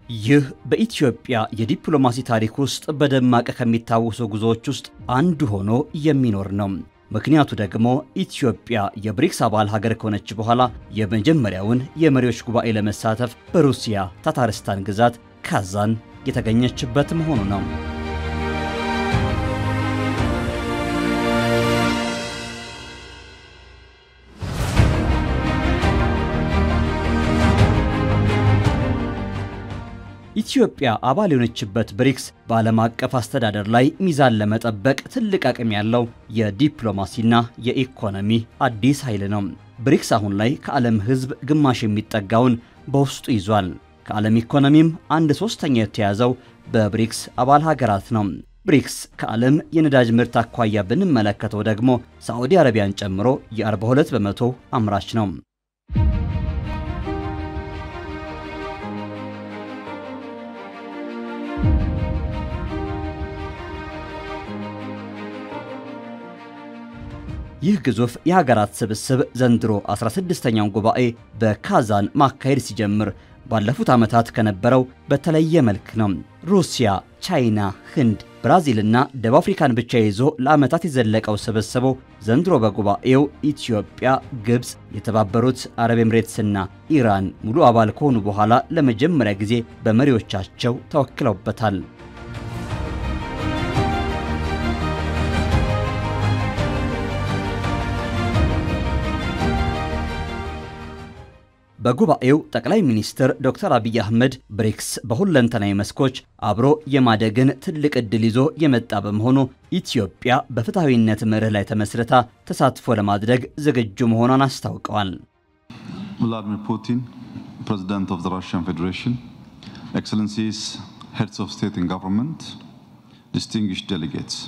ይህ በኢትዮጵያ የዲፕሎማሲ ታሪክ ውስጥ በደማቅ ከሚታወሱ ጉዞዎች ውስጥ አንዱ ሆኖ የሚኖር ነው። ምክንያቱ ደግሞ ኢትዮጵያ የብሪክስ አባል ሀገር ከሆነች በኋላ የመጀመሪያውን የመሪዎች ጉባኤ ለመሳተፍ በሩሲያ ታታርስታን ግዛት ካዛን የተገኘችበት መሆኑ ነው። ኢትዮጵያ አባል የሆነችበት ብሪክስ በዓለም አቀፍ አስተዳደር ላይ ሚዛን ለመጠበቅ ትልቅ አቅም ያለው የዲፕሎማሲና የኢኮኖሚ አዲስ ኃይል ነው። ብሪክስ አሁን ላይ ከዓለም ሕዝብ ግማሽ የሚጠጋውን በውስጡ ይዟል። ከዓለም ኢኮኖሚም አንድ ሶስተኛ የተያዘው በብሪክስ አባል ሀገራት ነው። ብሪክስ ከዓለም የነዳጅ ምርት አኳያ ብንመለከተው ደግሞ ሳዑዲ አረቢያን ጨምሮ የ42 በመቶ አምራች ነው። ይህ ግዙፍ የሀገራት ስብስብ ዘንድሮ 16ኛውን ጉባኤ በካዛን ማካሄድ ሲጀምር ባለፉት ዓመታት ከነበረው በተለየ መልክ ነው። ሩሲያ፣ ቻይና፣ ህንድ፣ ብራዚልና ደቡብ አፍሪካን ብቻ ይዞ ለዓመታት የዘለቀው ስብስቡ ዘንድሮ በጉባኤው ኢትዮጵያ፣ ግብፅ፣ የተባበሩት አረብ ኤምሬትስና ኢራን ሙሉ አባል ከሆኑ በኋላ ለመጀመሪያ ጊዜ በመሪዎቻቸው ተወክለውበታል። በጉባኤው ጠቅላይ ሚኒስትር ዶክተር አብይ አህመድ ብሪክስ በሁለንተናዊ መስኮች አብሮ የማደግን ትልቅ ዕድል ይዞ የመጣ በመሆኑ ኢትዮጵያ በፍትሐዊነት መርህ ላይ ተመስርታ ተሳትፎ ለማድረግ ዝግጁ መሆኗን አስታውቀዋል። ቭላዲሚር ፑቲን ፕሬዚዳንት ኦፍ ዘ ራሽያን ፌዴሬሽን ኤክሰለንሲስ ሄድስ ኦፍ ስቴት ኤንድ ገቨርንመንት ዲስቲንግዊሽድ ዴሌጌትስ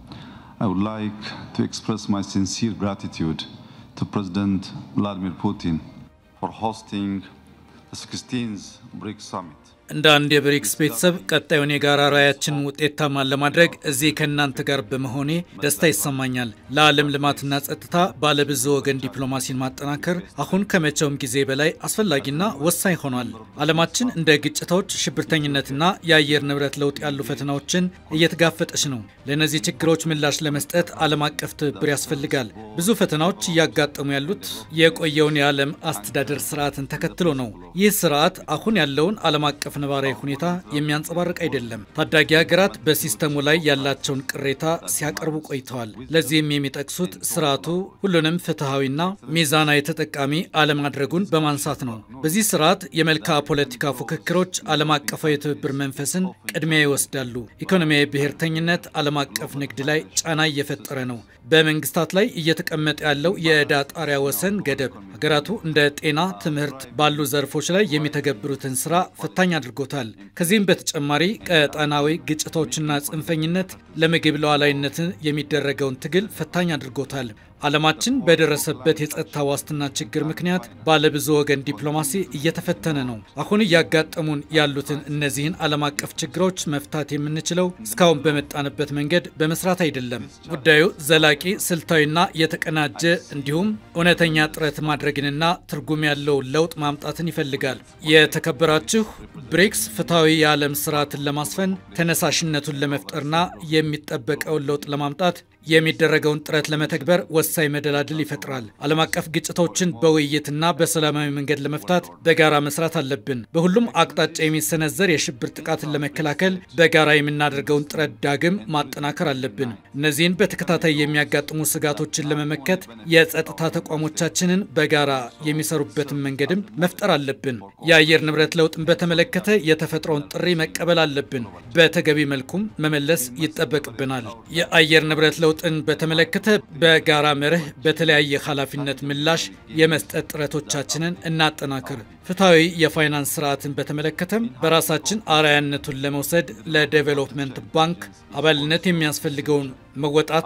አይ ውድ ላይክ ቱ ኤክስፕረስ ማይ ሲንሲር ግራቲቱድ ቱ ፕሬዚዳንት ቭላዲሚር ፑቲን for hosting the 16th BRICS Summit. እንደ አንድ የብሪክስ ቤተሰብ ቀጣዩን የጋራ ራዕያችን ውጤታማን ለማድረግ እዚህ ከእናንተ ጋር በመሆኔ ደስታ ይሰማኛል። ለዓለም ልማትና ጸጥታ ባለብዙ ወገን ዲፕሎማሲን ማጠናከር አሁን ከመቼውም ጊዜ በላይ አስፈላጊና ወሳኝ ሆኗል። ዓለማችን እንደ ግጭቶች፣ ሽብርተኝነትና የአየር ንብረት ለውጥ ያሉ ፈተናዎችን እየተጋፈጠች ነው። ለእነዚህ ችግሮች ምላሽ ለመስጠት ዓለም አቀፍ ትብብር ያስፈልጋል። ብዙ ፈተናዎች እያጋጠሙ ያሉት የቆየውን የዓለም አስተዳደር ስርዓትን ተከትሎ ነው። ይህ ስርዓት አሁን ያለውን ዓለም አቀፍ ነባራዊ ሁኔታ የሚያንጸባርቅ አይደለም። ታዳጊ ሀገራት በሲስተሙ ላይ ያላቸውን ቅሬታ ሲያቀርቡ ቆይተዋል። ለዚህም የሚጠቅሱት ስርዓቱ ሁሉንም ፍትሐዊና ሚዛናዊ ተጠቃሚ አለማድረጉን በማንሳት ነው። በዚህ ስርዓት የመልክዓ ፖለቲካ ፉክክሮች ዓለም አቀፋዊ የትብብር መንፈስን ቅድሚያ ይወስዳሉ። ኢኮኖሚያዊ ብሔርተኝነት ዓለም አቀፍ ንግድ ላይ ጫና እየፈጠረ ነው። በመንግስታት ላይ እየተቀመጠ ያለው የዕዳ ጣሪያ ወሰን ገደብ ሀገራቱ እንደ ጤና፣ ትምህርት ባሉ ዘርፎች ላይ የሚተገብሩትን ስራ ፈታኝ አድርጎታል። ከዚህም በተጨማሪ ቀጠናዊ ግጭቶችና ጽንፈኝነት ለምግብ ሉዓላዊነትን የሚደረገውን ትግል ፈታኝ አድርጎታል። ዓለማችን በደረሰበት የጸጥታ ዋስትና ችግር ምክንያት ባለብዙ ወገን ዲፕሎማሲ እየተፈተነ ነው። አሁን እያጋጠሙን ያሉትን እነዚህን ዓለም አቀፍ ችግሮች መፍታት የምንችለው እስካሁን በመጣንበት መንገድ በመስራት አይደለም። ጉዳዩ ዘላቂ፣ ስልታዊና የተቀናጀ እንዲሁም እውነተኛ ጥረት ማድረግንና ትርጉም ያለው ለውጥ ማምጣትን ይፈልጋል። የተከበራችሁ ብሪክስ ፍትሐዊ የዓለም ስርዓትን ለማስፈን ተነሳሽነቱን ለመፍጠርና የሚጠበቀውን ለውጥ ለማምጣት የሚደረገውን ጥረት ለመተግበር ወሳኝ መደላድል ይፈጥራል። ዓለም አቀፍ ግጭቶችን በውይይትና በሰላማዊ መንገድ ለመፍታት በጋራ መስራት አለብን። በሁሉም አቅጣጫ የሚሰነዘር የሽብር ጥቃትን ለመከላከል በጋራ የምናደርገውን ጥረት ዳግም ማጠናከር አለብን። እነዚህን በተከታታይ የሚያጋጥሙ ስጋቶችን ለመመከት የጸጥታ ተቋሞቻችንን በጋራ የሚሰሩበትን መንገድም መፍጠር አለብን። የአየር ንብረት ለውጥን በተመለከተ የተፈጥሮውን ጥሪ መቀበል አለብን። በተገቢ መልኩም መመለስ ይጠበቅብናል። የአየር ንብረት ለውጥ ለውጥን በተመለከተ በጋራ መርህ በተለያየ ኃላፊነት ምላሽ የመስጠት ጥረቶቻችንን እናጠናክር። ፍትሐዊ የፋይናንስ ስርዓትን በተመለከተም በራሳችን አርአያነቱን ለመውሰድ ለዴቨሎፕመንት ባንክ አባልነት የሚያስፈልገውን መወጣት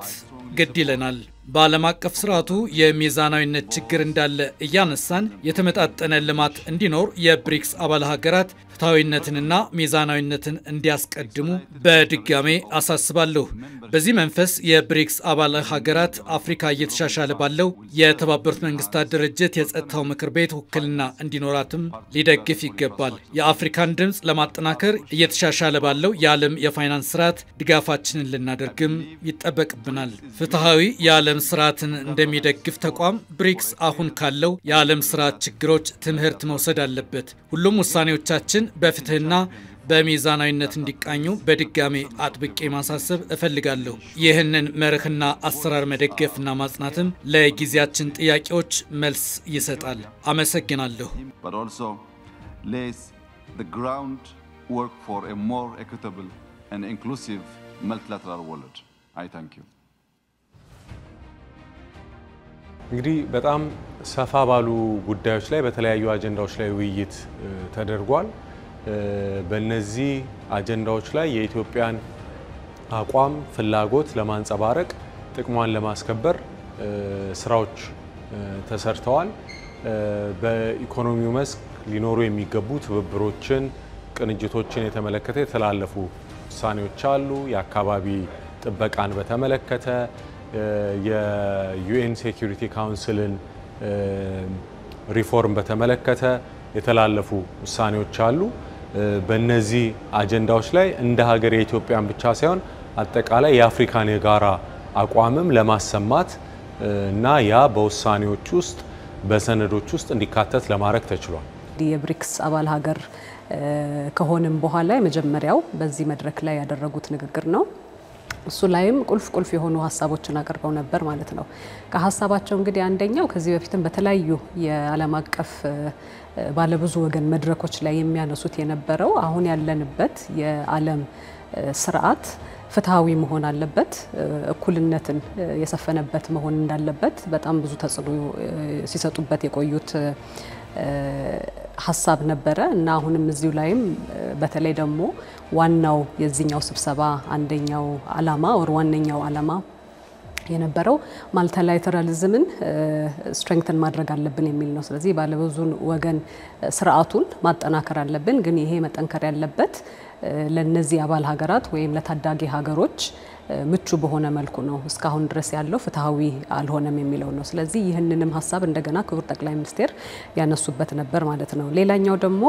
ግድ ይለናል። በዓለም አቀፍ ስርዓቱ የሚዛናዊነት ችግር እንዳለ እያነሳን የተመጣጠነ ልማት እንዲኖር የብሪክስ አባል ሀገራት ፍትሐዊነትንና ሚዛናዊነትን እንዲያስቀድሙ በድጋሜ አሳስባለሁ። በዚህ መንፈስ የብሪክስ አባል ሀገራት አፍሪካ እየተሻሻለ ባለው የተባበሩት መንግስታት ድርጅት የጸጥታው ምክር ቤት ውክልና እንዲኖራትም ሊደግፍ ይገባል። የአፍሪካን ድምፅ ለማጠናከር እየተሻሻለ ባለው የዓለም የፋይናንስ ስርዓት ድጋፋችንን ልናደርግም ይጠበቅብናል። ፍትሐዊ የዓለም ስርዓትን እንደሚደግፍ ተቋም ብሪክስ አሁን ካለው የዓለም ስርዓት ችግሮች ትምህርት መውሰድ አለበት። ሁሉም ውሳኔዎቻችን በፍትህና በሚዛናዊነት እንዲቃኙ በድጋሜ አጥብቄ ማሳሰብ እፈልጋለሁ። ይህንን መርህና አሰራር መደገፍና ማጽናትም ለጊዜያችን ጥያቄዎች መልስ ይሰጣል። አመሰግናለሁ። but also lays the groundwork for a more equitable and inclusive multilateral world. I thank you. እንግዲህ በጣም ሰፋ ባሉ ጉዳዮች ላይ በተለያዩ አጀንዳዎች ላይ ውይይት ተደርጓል። በእነዚህ አጀንዳዎች ላይ የኢትዮጵያን አቋም፣ ፍላጎት ለማንጸባረቅ ጥቅሟን ለማስከበር ስራዎች ተሰርተዋል። በኢኮኖሚው መስክ ሊኖሩ የሚገቡ ትብብሮችን፣ ቅንጅቶችን የተመለከተ የተላለፉ ውሳኔዎች አሉ። የአካባቢ ጥበቃን በተመለከተ የዩኤን ሴኩሪቲ ካውንስልን ሪፎርም በተመለከተ የተላለፉ ውሳኔዎች አሉ። በእነዚህ አጀንዳዎች ላይ እንደ ሀገር የኢትዮጵያን ብቻ ሳይሆን አጠቃላይ የአፍሪካን የጋራ አቋምም ለማሰማት እና ያ በውሳኔዎች ውስጥ በሰነዶች ውስጥ እንዲካተት ለማድረግ ተችሏል። የብሪክስ አባል ሀገር ከሆንም በኋላ የመጀመሪያው በዚህ መድረክ ላይ ያደረጉት ንግግር ነው። እሱ ላይም ቁልፍ ቁልፍ የሆኑ ሀሳቦችን አቅርበው ነበር ማለት ነው። ከሀሳባቸው እንግዲህ አንደኛው ከዚህ በፊትም በተለያዩ የዓለም አቀፍ ባለብዙ ወገን መድረኮች ላይ የሚያነሱት የነበረው አሁን ያለንበት የዓለም ስርዓት ፍትሐዊ መሆን አለበት፣ እኩልነትን የሰፈነበት መሆን እንዳለበት በጣም ብዙ ተጽዕኖ ሲሰጡበት የቆዩት ሀሳብ ነበረ እና አሁንም እዚሁ ላይም በተለይ ደግሞ ዋናው የዚህኛው ስብሰባ አንደኛው አላማ ወር ዋነኛው አላማ የነበረው ማልቲላተራሊዝምን ስትሬንግትን ማድረግ አለብን የሚል ነው። ስለዚህ ባለብዙ ወገን ስርዓቱን ማጠናከር አለብን፣ ግን ይሄ መጠንከር ያለበት ለነዚህ አባል ሀገራት ወይም ለታዳጊ ሀገሮች ምቹ በሆነ መልኩ ነው። እስካሁን ድረስ ያለው ፍትሐዊ አልሆነም የሚለው ነው። ስለዚህ ይህንንም ሀሳብ እንደገና ክቡር ጠቅላይ ሚኒስቴር ያነሱበት ነበር ማለት ነው። ሌላኛው ደግሞ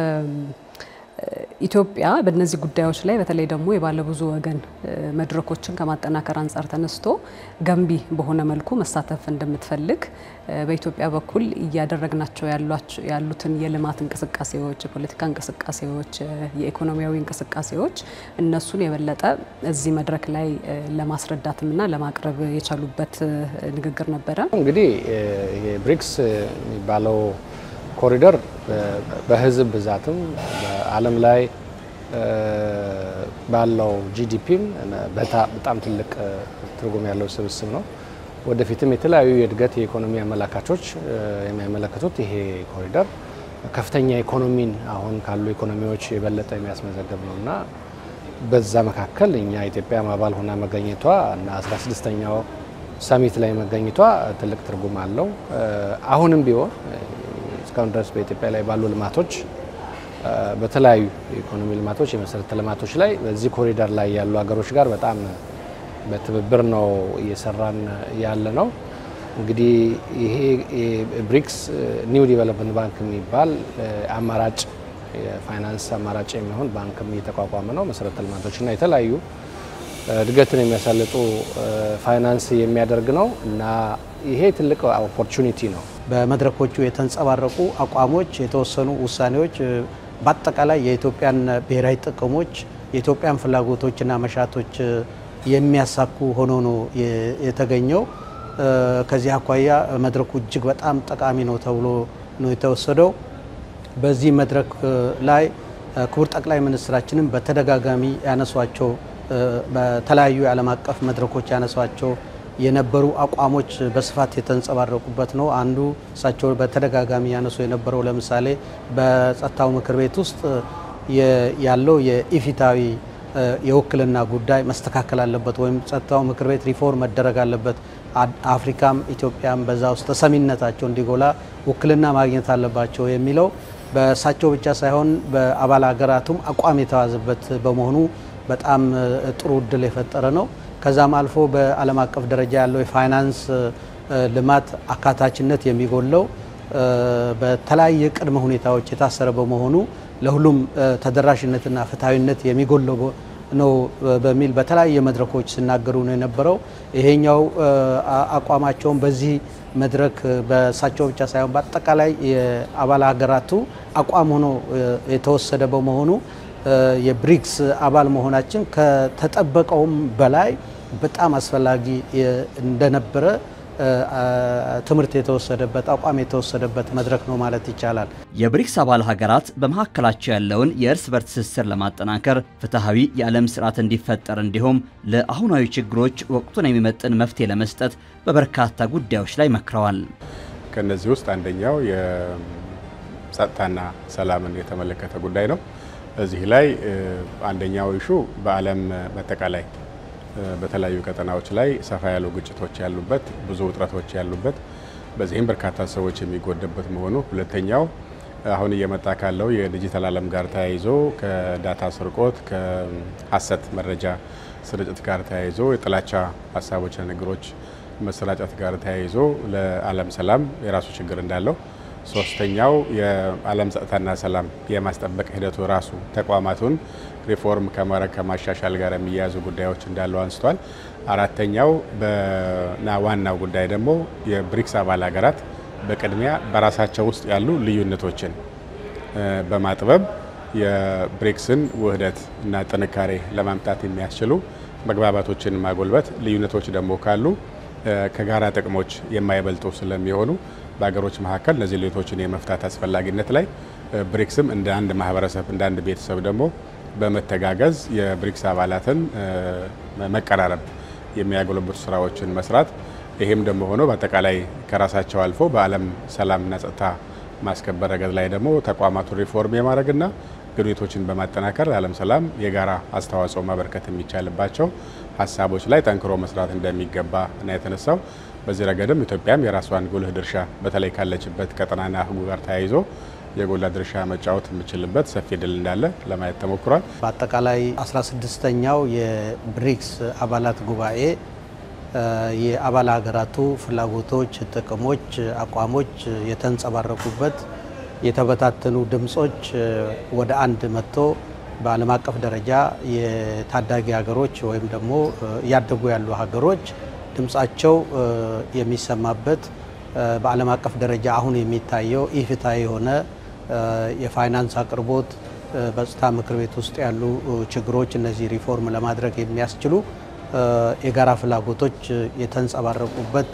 ኢትዮጵያ በእነዚህ ጉዳዮች ላይ በተለይ ደግሞ የባለብዙ ወገን መድረኮችን ከማጠናከር አንጻር ተነስቶ ገንቢ በሆነ መልኩ መሳተፍ እንደምትፈልግ በኢትዮጵያ በኩል እያደረግናቸው ያሉትን የልማት እንቅስቃሴዎች፣ የፖለቲካ እንቅስቃሴዎች፣ የኢኮኖሚያዊ እንቅስቃሴዎች እነሱን የበለጠ እዚህ መድረክ ላይ ለማስረዳትምና ለማቅረብ የቻሉበት ንግግር ነበረ። እንግዲህ የብሪክስ የሚባለው ኮሪደር በህዝብ ብዛትም በዓለም ላይ ባለው ጂዲፒም በጣም ትልቅ ትርጉም ያለው ስብስብ ነው። ወደፊትም የተለያዩ የእድገት የኢኮኖሚ አመላካቾች የሚያመለክቱት ይሄ ኮሪደር ከፍተኛ ኢኮኖሚን አሁን ካሉ ኢኮኖሚዎች የበለጠ የሚያስመዘግብ ነው እና በዛ መካከል እኛ ኢትዮጵያ አባል ሆና መገኘቷ እና 16ኛው ሰሚት ላይ መገኘቷ ትልቅ ትርጉም አለው። አሁንም ቢሆን እስካሁን ድረስ በኢትዮጵያ ላይ ባሉ ልማቶች በተለያዩ የኢኮኖሚ ልማቶች፣ የመሰረተ ልማቶች ላይ በዚህ ኮሪደር ላይ ያሉ ሀገሮች ጋር በጣም በትብብር ነው እየሰራን ያለ ነው። እንግዲህ ይሄ ብሪክስ ኒው ዲቨሎፕመንት ባንክ የሚባል አማራጭ የፋይናንስ አማራጭ የሚሆን ባንክም እየተቋቋመ ነው። መሰረተ ልማቶችና የተለያዩ እድገትን የሚያሳልጡ ፋይናንስ የሚያደርግ ነው እና ይሄ ትልቅ ኦፖርቹኒቲ ነው። በመድረኮቹ የተንጸባረቁ አቋሞች፣ የተወሰኑ ውሳኔዎች በአጠቃላይ የኢትዮጵያን ብሔራዊ ጥቅሞች የኢትዮጵያን ፍላጎቶችና መሻቶች የሚያሳኩ ሆኖ ነው የተገኘው። ከዚህ አኳያ መድረኩ እጅግ በጣም ጠቃሚ ነው ተብሎ ነው የተወሰደው። በዚህ መድረክ ላይ ክቡር ጠቅላይ ሚኒስትራችንም በተደጋጋሚ ያነሷቸው በተለያዩ የዓለም አቀፍ መድረኮች ያነሷቸው የነበሩ አቋሞች በስፋት የተንጸባረቁበት ነው። አንዱ እሳቸው በተደጋጋሚ ያነሱ የነበረው ለምሳሌ በጸጥታው ምክር ቤት ውስጥ ያለው የኢፊታዊ የውክልና ጉዳይ መስተካከል አለበት ወይም ጸጥታው ምክር ቤት ሪፎርም መደረግ አለበት፣ አፍሪካም ኢትዮጵያም በዛ ውስጥ ተሰሚነታቸው እንዲጎላ ውክልና ማግኘት አለባቸው የሚለው በእሳቸው ብቻ ሳይሆን በአባል ሀገራቱም አቋም የተዋዘበት በመሆኑ በጣም ጥሩ እድል የፈጠረ ነው። ከዛም አልፎ በዓለም አቀፍ ደረጃ ያለው የፋይናንስ ልማት አካታችነት የሚጎለው በተለያየ ቅድመ ሁኔታዎች የታሰረ በመሆኑ ለሁሉም ተደራሽነትና ፍትሐዊነት የሚጎለው ነው በሚል በተለያየ መድረኮች ሲናገሩ ነው የነበረው። ይሄኛው አቋማቸውን በዚህ መድረክ በእሳቸው ብቻ ሳይሆን በአጠቃላይ የአባል ሀገራቱ አቋም ሆኖ የተወሰደ በመሆኑ የብሪክስ አባል መሆናችን ከተጠበቀውም በላይ በጣም አስፈላጊ እንደነበረ ትምህርት የተወሰደበት አቋም የተወሰደበት መድረክ ነው ማለት ይቻላል። የብሪክስ አባል ሀገራት በመካከላቸው ያለውን የእርስ በርስ ትስስር ለማጠናከር ፍትሐዊ የዓለም ስርዓት እንዲፈጠር እንዲሁም ለአሁናዊ ችግሮች ወቅቱን የሚመጥን መፍትሄ ለመስጠት በበርካታ ጉዳዮች ላይ መክረዋል። ከነዚህ ውስጥ አንደኛው የጸጥታና ሰላምን የተመለከተ ጉዳይ ነው። እዚህ ላይ አንደኛው ኢሹ በዓለም በአጠቃላይ በተለያዩ ቀጠናዎች ላይ ሰፋ ያሉ ግጭቶች ያሉበት ብዙ ውጥረቶች ያሉበት በዚህም በርካታ ሰዎች የሚጎደበት መሆኑ፣ ሁለተኛው አሁን እየመጣ ካለው የዲጂታል ዓለም ጋር ተያይዞ ከዳታ ስርቆት ከሀሰት መረጃ ስርጭት ጋር ተያይዞ የጥላቻ ሀሳቦችና ነገሮች መሰራጨት ጋር ተያይዞ ለዓለም ሰላም የራሱ ችግር እንዳለው፣ ሶስተኛው የዓለም ጸጥታና ሰላም የማስጠበቅ ሂደቱ ራሱ ተቋማቱን ሪፎርም ከማድረግ ከማሻሻል ጋር የሚያያዙ ጉዳዮች እንዳለው አንስቷል። አራተኛው እና ዋናው ጉዳይ ደግሞ የብሪክስ አባል ሀገራት በቅድሚያ በራሳቸው ውስጥ ያሉ ልዩነቶችን በማጥበብ የብሪክስን ውህደት እና ጥንካሬ ለማምጣት የሚያስችሉ መግባባቶችን ማጎልበት፣ ልዩነቶች ደግሞ ካሉ ከጋራ ጥቅሞች የማይበልጡ ስለሚሆኑ በሀገሮች መካከል እነዚህ ልዩነቶችን የመፍታት አስፈላጊነት ላይ ብሪክስም እንደ አንድ ማህበረሰብ እንደ አንድ ቤተሰብ ደግሞ በመተጋገዝ የብሪክስ አባላትን መቀራረብ የሚያጎለብቱ ስራዎችን መስራት ይህም ደግሞ ሆኖ በአጠቃላይ ከራሳቸው አልፎ በዓለም ሰላምና ጸጥታ ማስከበር ረገድ ላይ ደግሞ ተቋማቱን ሪፎርም የማድረግና ግንኙነቶችን በማጠናከር ለዓለም ሰላም የጋራ አስተዋጽኦ ማበርከት የሚቻልባቸው ሀሳቦች ላይ ጠንክሮ መስራት እንደሚገባ እና የተነሳው በዚህ ረገድም ኢትዮጵያም የራሷን ጉልህ ድርሻ በተለይ ካለችበት ቀጠናና ህጉ ጋር ተያይዞ የጎላ ድርሻ መጫወት የምችልበት ሰፊ ድል እንዳለ ለማየት ተሞክሯል። በአጠቃላይ 16ኛው የብሪክስ አባላት ጉባኤ የአባል ሀገራቱ ፍላጎቶች፣ ጥቅሞች፣ አቋሞች የተንጸባረቁበት የተበታተኑ ድምጾች ወደ አንድ መጥቶ በዓለም አቀፍ ደረጃ የታዳጊ ሀገሮች ወይም ደግሞ እያደጉ ያሉ ሀገሮች ድምጻቸው የሚሰማበት በዓለም አቀፍ ደረጃ አሁን የሚታየው ኢፍትሐዊ የሆነ የፋይናንስ አቅርቦት በጸጥታ ምክር ቤት ውስጥ ያሉ ችግሮች እነዚህ ሪፎርም ለማድረግ የሚያስችሉ የጋራ ፍላጎቶች የተንጸባረቁበት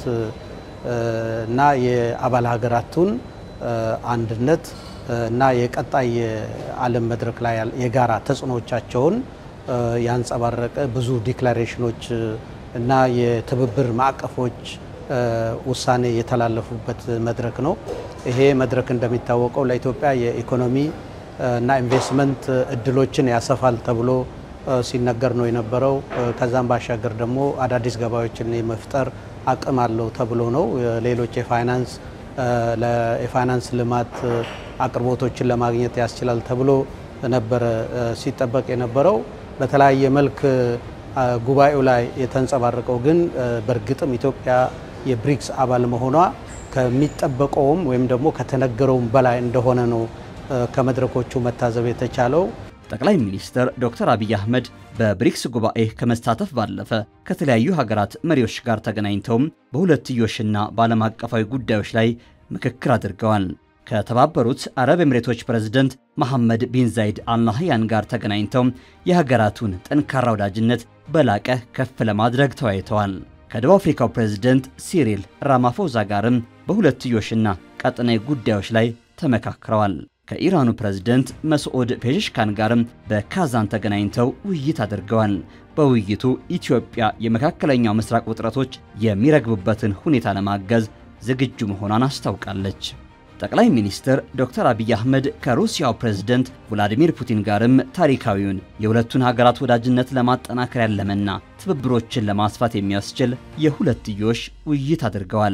እና የአባል ሀገራቱን አንድነት እና የቀጣይ የዓለም መድረክ ላይ የጋራ ተጽዕኖቻቸውን ያንጸባረቀ ብዙ ዲክላሬሽኖች እና የትብብር ማዕቀፎች ውሳኔ የተላለፉበት መድረክ ነው። ይሄ መድረክ እንደሚታወቀው ለኢትዮጵያ የኢኮኖሚ እና ኢንቨስትመንት እድሎችን ያሰፋል ተብሎ ሲነገር ነው የነበረው። ከዛም ባሻገር ደግሞ አዳዲስ ገበያዎችን የመፍጠር አቅም አለው ተብሎ ነው። ሌሎች የፋይናንስ የፋይናንስ ልማት አቅርቦቶችን ለማግኘት ያስችላል ተብሎ ነበረ ሲጠበቅ የነበረው። በተለያየ መልክ ጉባኤው ላይ የተንጸባረቀው ግን በእርግጥም ኢትዮጵያ የብሪክስ አባል መሆኗ ከሚጠበቀውም ወይም ደግሞ ከተነገረውም በላይ እንደሆነ ነው ከመድረኮቹ መታዘብ የተቻለው። ጠቅላይ ሚኒስትር ዶክተር አብይ አህመድ በብሪክስ ጉባኤ ከመሳተፍ ባለፈ ከተለያዩ ሀገራት መሪዎች ጋር ተገናኝተውም በሁለትዮሽና በዓለም አቀፋዊ ጉዳዮች ላይ ምክክር አድርገዋል። ከተባበሩት አረብ ኤምሬቶች ፕሬዝደንት መሐመድ ቢን ዛይድ አልናህያን ጋር ተገናኝተው የሀገራቱን ጠንካራ ወዳጅነት በላቀ ከፍ ለማድረግ ተወያይተዋል። ከደቡብ አፍሪካው ፕሬዝደንት ሲሪል ራማፎዛ ጋርም በሁለትዮሽና ቀጠናዊ ጉዳዮች ላይ ተመካክረዋል። ከኢራኑ ፕሬዝደንት መስዑድ ፔዜሽካን ጋርም በካዛን ተገናኝተው ውይይት አድርገዋል። በውይይቱ ኢትዮጵያ የመካከለኛው ምስራቅ ውጥረቶች የሚረግቡበትን ሁኔታ ለማገዝ ዝግጁ መሆኗን አስታውቃለች። ጠቅላይ ሚኒስትር ዶክተር አብይ አህመድ ከሩሲያው ፕሬዝደንት ቭላዲሚር ፑቲን ጋርም ታሪካዊውን የሁለቱን ሀገራት ወዳጅነት ለማጠናከር ያለመና ትብብሮችን ለማስፋት የሚያስችል የሁለትዮሽ ውይይት አድርገዋል።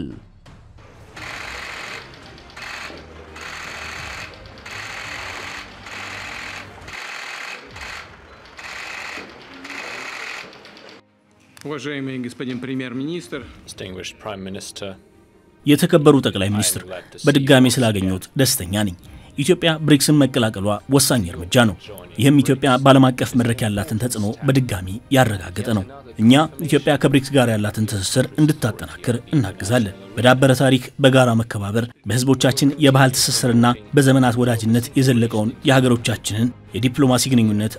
Уважаемый господин премьер-министр, Distinguished Prime Minister, የተከበሩ ጠቅላይ ሚኒስትር በድጋሜ ስላገኘሁት ደስተኛ ነኝ። ኢትዮጵያ ብሪክስን መቀላቀሏ ወሳኝ እርምጃ ነው። ይህም ኢትዮጵያ በዓለም አቀፍ መድረክ ያላትን ተጽዕኖ በድጋሚ ያረጋገጠ ነው። እኛ ኢትዮጵያ ከብሪክስ ጋር ያላትን ትስስር እንድታጠናክር እናግዛለን። በዳበረ ታሪክ፣ በጋራ መከባበር፣ በህዝቦቻችን የባህል ትስስርና በዘመናት ወዳጅነት የዘለቀውን የሀገሮቻችንን የዲፕሎማሲ ግንኙነት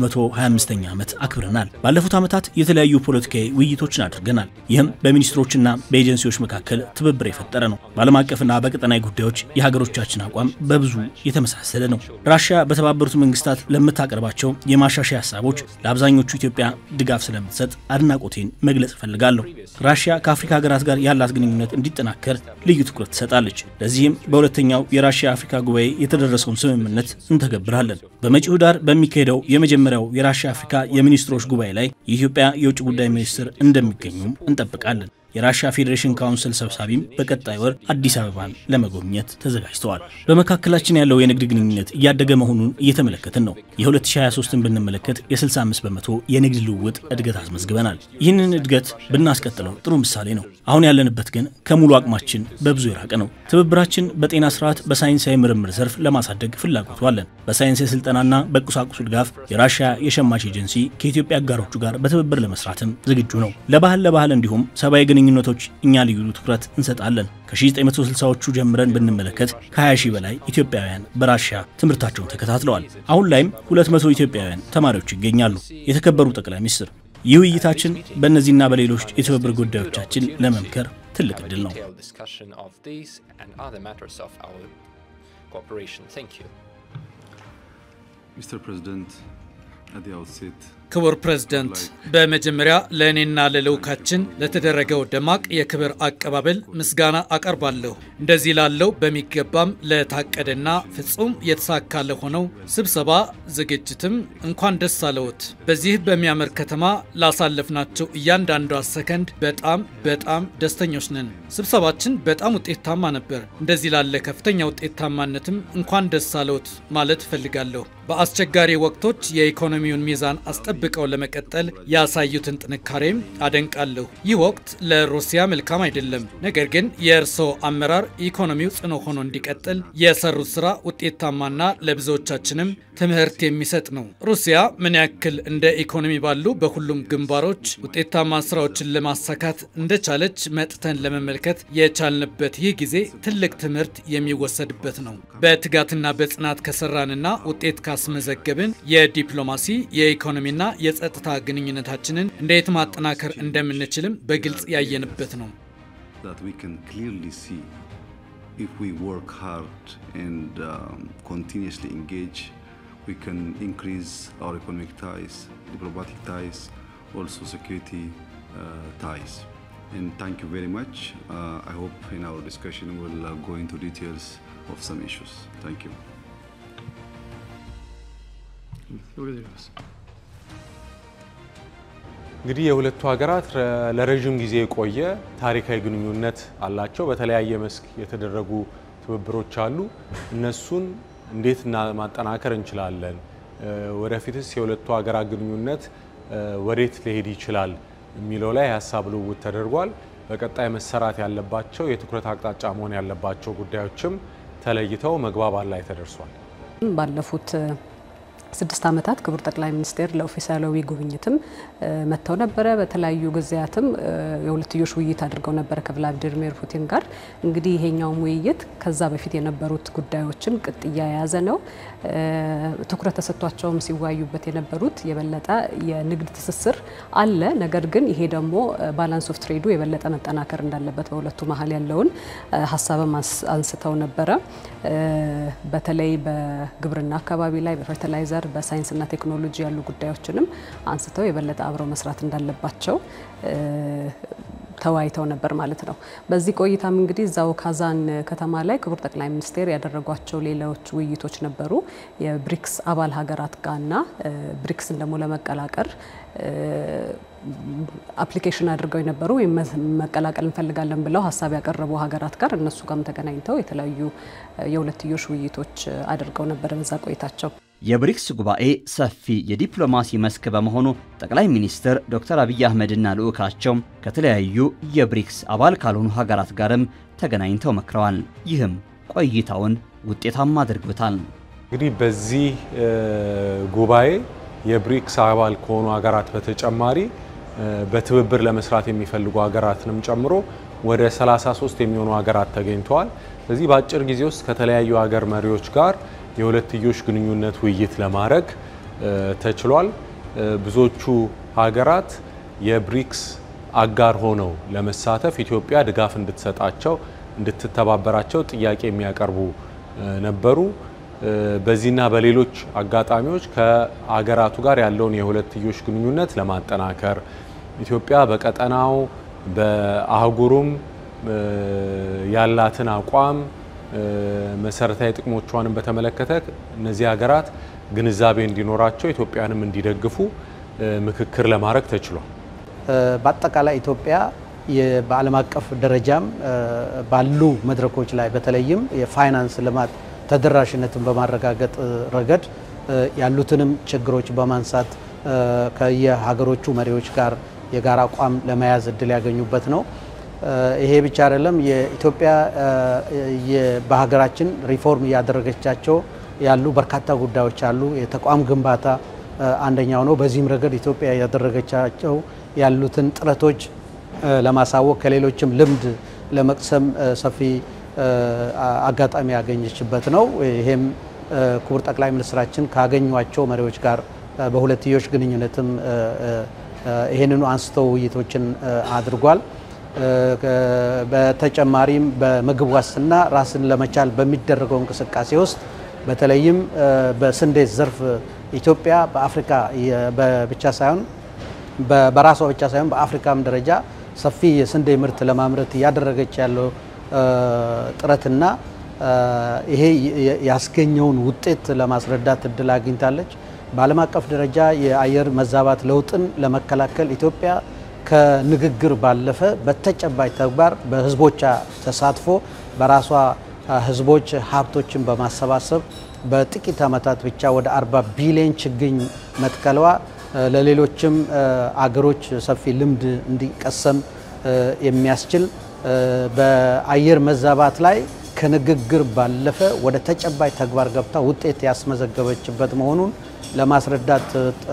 125ኛ ዓመት አክብረናል። ባለፉት ዓመታት የተለያዩ ፖለቲካዊ ውይይቶችን አድርገናል። ይህም በሚኒስትሮችና በኤጀንሲዎች መካከል ትብብር የፈጠረ ነው። በዓለም አቀፍና በቀጠናዊ ጉዳዮች የሀገሮቻችን አቋም በብዙ የተመሳሰለ ነው። ራሽያ በተባበሩት መንግስታት ለምታቀርባቸው የማሻሻያ ሀሳቦች ለአብዛኞቹ ኢትዮጵያ ድጋፍ ስለምትሰጥ አድናቆቴን መግለጽ እፈልጋለሁ። ራሽያ ከአፍሪካ ሀገራት ጋር ያላት ግንኙነት እንዲጠናከር ልዩ ትኩረት ትሰጣለች። ለዚህም በሁለተኛው የራሽያ አፍሪካ ጉባኤ የተደረሰውን ስምምነት እንተገብራለን። በመጪው ዳር በሚካሄደው የመጀመሪያው የራሽያ አፍሪካ የሚኒስትሮች ጉባኤ ላይ የኢትዮጵያ የውጭ ጉዳይ ሚኒስትር እንደሚገኙም እንጠብቃለን። የራሽያ ፌዴሬሽን ካውንስል ሰብሳቢም በቀጣይ ወር አዲስ አበባን ለመጎብኘት ተዘጋጅተዋል። በመካከላችን ያለው የንግድ ግንኙነት እያደገ መሆኑን እየተመለከትን ነው። የ2023ን ብንመለከት የ65 በመቶ የንግድ ልውውጥ እድገት አስመዝግበናል። ይህንን እድገት ብናስቀጥለው ጥሩ ምሳሌ ነው። አሁን ያለንበት ግን ከሙሉ አቅማችን በብዙ የራቀ ነው። ትብብራችን በጤና ስርዓት፣ በሳይንሳዊ ምርምር ዘርፍ ለማሳደግ ፍላጎቱ አለን። በሳይንስ የስልጠናና በቁሳቁሱ ድጋፍ የራሽያ የሸማች ኤጀንሲ ከኢትዮጵያ አጋሮቹ ጋር በትብብር ለመስራትም ዝግጁ ነው። ለባህል ለባህል እንዲሁም ሰብአዊ ግንኙነቶች እኛ ልዩ ትኩረት እንሰጣለን። ከ1960ዎቹ ጀምረን ብንመለከት ከ20 ሺህ በላይ ኢትዮጵያውያን በራሽያ ትምህርታቸውን ተከታትለዋል። አሁን ላይም 200 ኢትዮጵያውያን ተማሪዎች ይገኛሉ። የተከበሩ ጠቅላይ ሚኒስትር፣ ይህ ውይይታችን በእነዚህና በሌሎች የትብብር ጉዳዮቻችን ለመምከር ትልቅ ዕድል ነው። detailed discussion of these and other matters of our cooperation. Thank you. Mr. President, at the outset, ክቡር ፕሬዝደንት፣ በመጀመሪያ ለእኔና ለልዑካችን ለተደረገው ደማቅ የክብር አቀባበል ምስጋና አቀርባለሁ። እንደዚህ ላለው በሚገባም ለታቀደና ፍጹም የተሳካ ለሆነው ስብሰባ ዝግጅትም እንኳን ደስ አለዎት። በዚህ በሚያምር ከተማ ላሳለፍናቸው እያንዳንዷ ሰከንድ በጣም በጣም ደስተኞች ነን። ስብሰባችን በጣም ውጤታማ ነበር። እንደዚህ ላለ ከፍተኛ ውጤታማነትም እንኳን ደስ አለዎት ማለት እፈልጋለሁ። በአስቸጋሪ ወቅቶች የኢኮኖሚውን ሚዛን አስጠብቀው ለመቀጠል ያሳዩትን ጥንካሬም አደንቃለሁ። ይህ ወቅት ለሩሲያ መልካም አይደለም። ነገር ግን የእርስዎ አመራር ኢኮኖሚው ጽኑ ሆኖ እንዲቀጥል የሰሩት ስራ ውጤታማና ለብዙዎቻችንም ትምህርት የሚሰጥ ነው። ሩሲያ ምን ያክል እንደ ኢኮኖሚ ባሉ በሁሉም ግንባሮች ውጤታማ ስራዎችን ለማሳካት እንደቻለች መጥተን ለመመልከት የቻልንበት ይህ ጊዜ ትልቅ ትምህርት የሚወሰድበት ነው። በትጋትና በጽናት ከሰራንና ውጤት ካስመዘገብን የዲፕሎማሲ የኢኮኖሚና የጸጥታ ግንኙነታችንን እንዴት ማጠናከር እንደምንችልም በግልጽ ያየንበት ነው። that we can clearly see if we work hard and um, continuously engage, we can increase our economic ties, diplomatic ties, also security uh, ties. And thank you very much. Uh, I hope in our discussion we'll uh, go into details of some issues. Thank you. благодарю вас. እንግዲህ የሁለቱ ሀገራት ረ- ለረዥም ጊዜ የቆየ ታሪካዊ ግንኙነት አላቸው። በተለያየ መስክ የተደረጉ ትብብሮች አሉ። እነሱን እንዴት እና ማጠናከር እንችላለን? እ፣ ወደፊትስ የሁለቱ ሀገራት ግንኙነት እ፣ ወዴት ሊሄድ ይችላል የሚለው ላይ የሀሳብ ልውውጥ ተደርጓል። በቀጣይ መሰራት ያለባቸው የትኩረት አቅጣጫ መሆን ያለባቸው ጉዳዮችም ተለይተው መግባባት ላይ ተደርሷል። ባለፉት ስድስት ዓመታት ክቡር ጠቅላይ ሚኒስቴር ለኦፊሳላዊ ጉብኝትም እ፣ መጥተው ነበረ። በተለያዩ ጊዜያትም እ፣ የሁለትዮሽ ውይይት አድርገው ነበረ ከቭላዲሚር ፑቲን ጋር። እንግዲህ ይሄኛውም ውይይት ከዛ በፊት የነበሩት ጉዳዮችን ቅጥያ የያዘ ነው። እ፣ ትኩረት ተሰጥቷቸውም ሲወያዩበት የነበሩት የበለጠ የንግድ ትስስር አለ። ነገር ግን ይሄ ደግሞ ባላንስ ኦፍ ትሬዱ የበለጠ መጠናከር እንዳለበት በሁለቱ መሀል ያለውን እ፣ ሀሳብም አንስ- አንስተው ነበረ። እ፣ በተለይ በግብርና አካባቢ ላይ በፈርቲላይዘር በሳይንስና ቴክኖሎጂ ያሉ ጉዳዮችንም አንስተው የበለጠ አብረው መስራት እንዳለባቸው እ፣ ተወያይተው ነበር ማለት ነው። በዚህ ቆይታም እንግዲህ እዛው ካዛን ከተማ ላይ ክቡር ጠቅላይ ሚኒስቴር ያደረጓቸው ሌሎች ውይይቶች ነበሩ የብሪክስ አባል ሀገራት ጋርና ብሪክስን ደግሞ ለመቀላቀል አፕሊኬሽን አድርገው የነበሩ ወይም መቀላቀል እንፈልጋለን ብለው ሀሳብ ያቀረቡ ሀገራት ጋር እነሱ ጋርም ተገናኝተው የተለያዩ የሁለትዮሽ ውይይቶች አድርገው ነበር በዛ ቆይታቸው። የብሪክስ ጉባኤ ሰፊ የዲፕሎማሲ መስክ በመሆኑ ጠቅላይ ሚኒስትር ዶክተር አብይ አህመድና ልዑካቸው ከተለያዩ የብሪክስ አባል ካልሆኑ ሀገራት ጋርም ተገናኝተው መክረዋል። ይህም ቆይታውን ውጤታማ አድርጎታል። እንግዲህ በዚህ ጉባኤ የብሪክስ አባል ከሆኑ ሀገራት በተጨማሪ በትብብር ለመስራት የሚፈልጉ ሀገራትንም ጨምሮ ወደ 33 የሚሆኑ ሀገራት ተገኝተዋል። በዚህ በአጭር ጊዜ ውስጥ ከተለያዩ ሀገር መሪዎች ጋር የሁለትዮሽ ግንኙነት ውይይት ለማድረግ ተችሏል። ብዙዎቹ ሀገራት የብሪክስ አጋር ሆነው ለመሳተፍ ኢትዮጵያ ድጋፍ እንድትሰጣቸው እንድትተባበራቸው ጥያቄ የሚያቀርቡ ነበሩ። በዚህና በሌሎች አጋጣሚዎች ከሀገራቱ ጋር ያለውን የሁለትዮሽ ግንኙነት ለማጠናከር ኢትዮጵያ በቀጠናው በአህጉሩም ያላትን አቋም መሰረታዊ ጥቅሞቿንም በተመለከተ እነዚህ ሀገራት ግንዛቤ እንዲኖራቸው ኢትዮጵያንም እንዲደግፉ ምክክር ለማድረግ ተችሏል። በአጠቃላይ ኢትዮጵያ በዓለም አቀፍ ደረጃም ባሉ መድረኮች ላይ በተለይም የፋይናንስ ልማት ተደራሽነትን በማረጋገጥ ረገድ ያሉትንም ችግሮች በማንሳት ከየሀገሮቹ መሪዎች ጋር የጋራ አቋም ለመያዝ እድል ያገኙበት ነው። ይሄ ብቻ አይደለም። የኢትዮጵያ በሀገራችን ሪፎርም እያደረገቻቸው ያሉ በርካታ ጉዳዮች አሉ። የተቋም ግንባታ አንደኛው ነው። በዚህም ረገድ ኢትዮጵያ ያደረገቻቸው ያሉትን ጥረቶች ለማሳወቅ ከሌሎችም ልምድ ለመቅሰም ሰፊ አጋጣሚ ያገኘችበት ነው። ይሄም ክቡር ጠቅላይ ሚኒስትራችን ካገኟቸው መሪዎች ጋር በሁለትዮሽ ግንኙነትም ይህንኑ አንስተው ውይይቶችን አድርጓል። በተጨማሪም በምግብ ዋስትና ራስን ለመቻል በሚደረገው እንቅስቃሴ ውስጥ በተለይም በስንዴ ዘርፍ ኢትዮጵያ በአፍሪካ ብቻ ሳይሆን በራሷ ብቻ ሳይሆን በአፍሪካም ደረጃ ሰፊ የስንዴ ምርት ለማምረት እያደረገች ያለው ጥረትና ይሄ ያስገኘውን ውጤት ለማስረዳት እድል አግኝታለች። በዓለም አቀፍ ደረጃ የአየር መዛባት ለውጥን ለመከላከል ኢትዮጵያ ከንግግር ባለፈ በተጨባጭ ተግባር በህዝቦቿ ተሳትፎ በራሷ ህዝቦች ሀብቶችን በማሰባሰብ በጥቂት ዓመታት ብቻ ወደ 40 ቢሊዮን ችግኝ መትከሏ ለሌሎችም አገሮች ሰፊ ልምድ እንዲቀሰም የሚያስችል በአየር መዛባት ላይ ከንግግር ባለፈ ወደ ተጨባጭ ተግባር ገብታ ውጤት ያስመዘገበችበት መሆኑን ለማስረዳት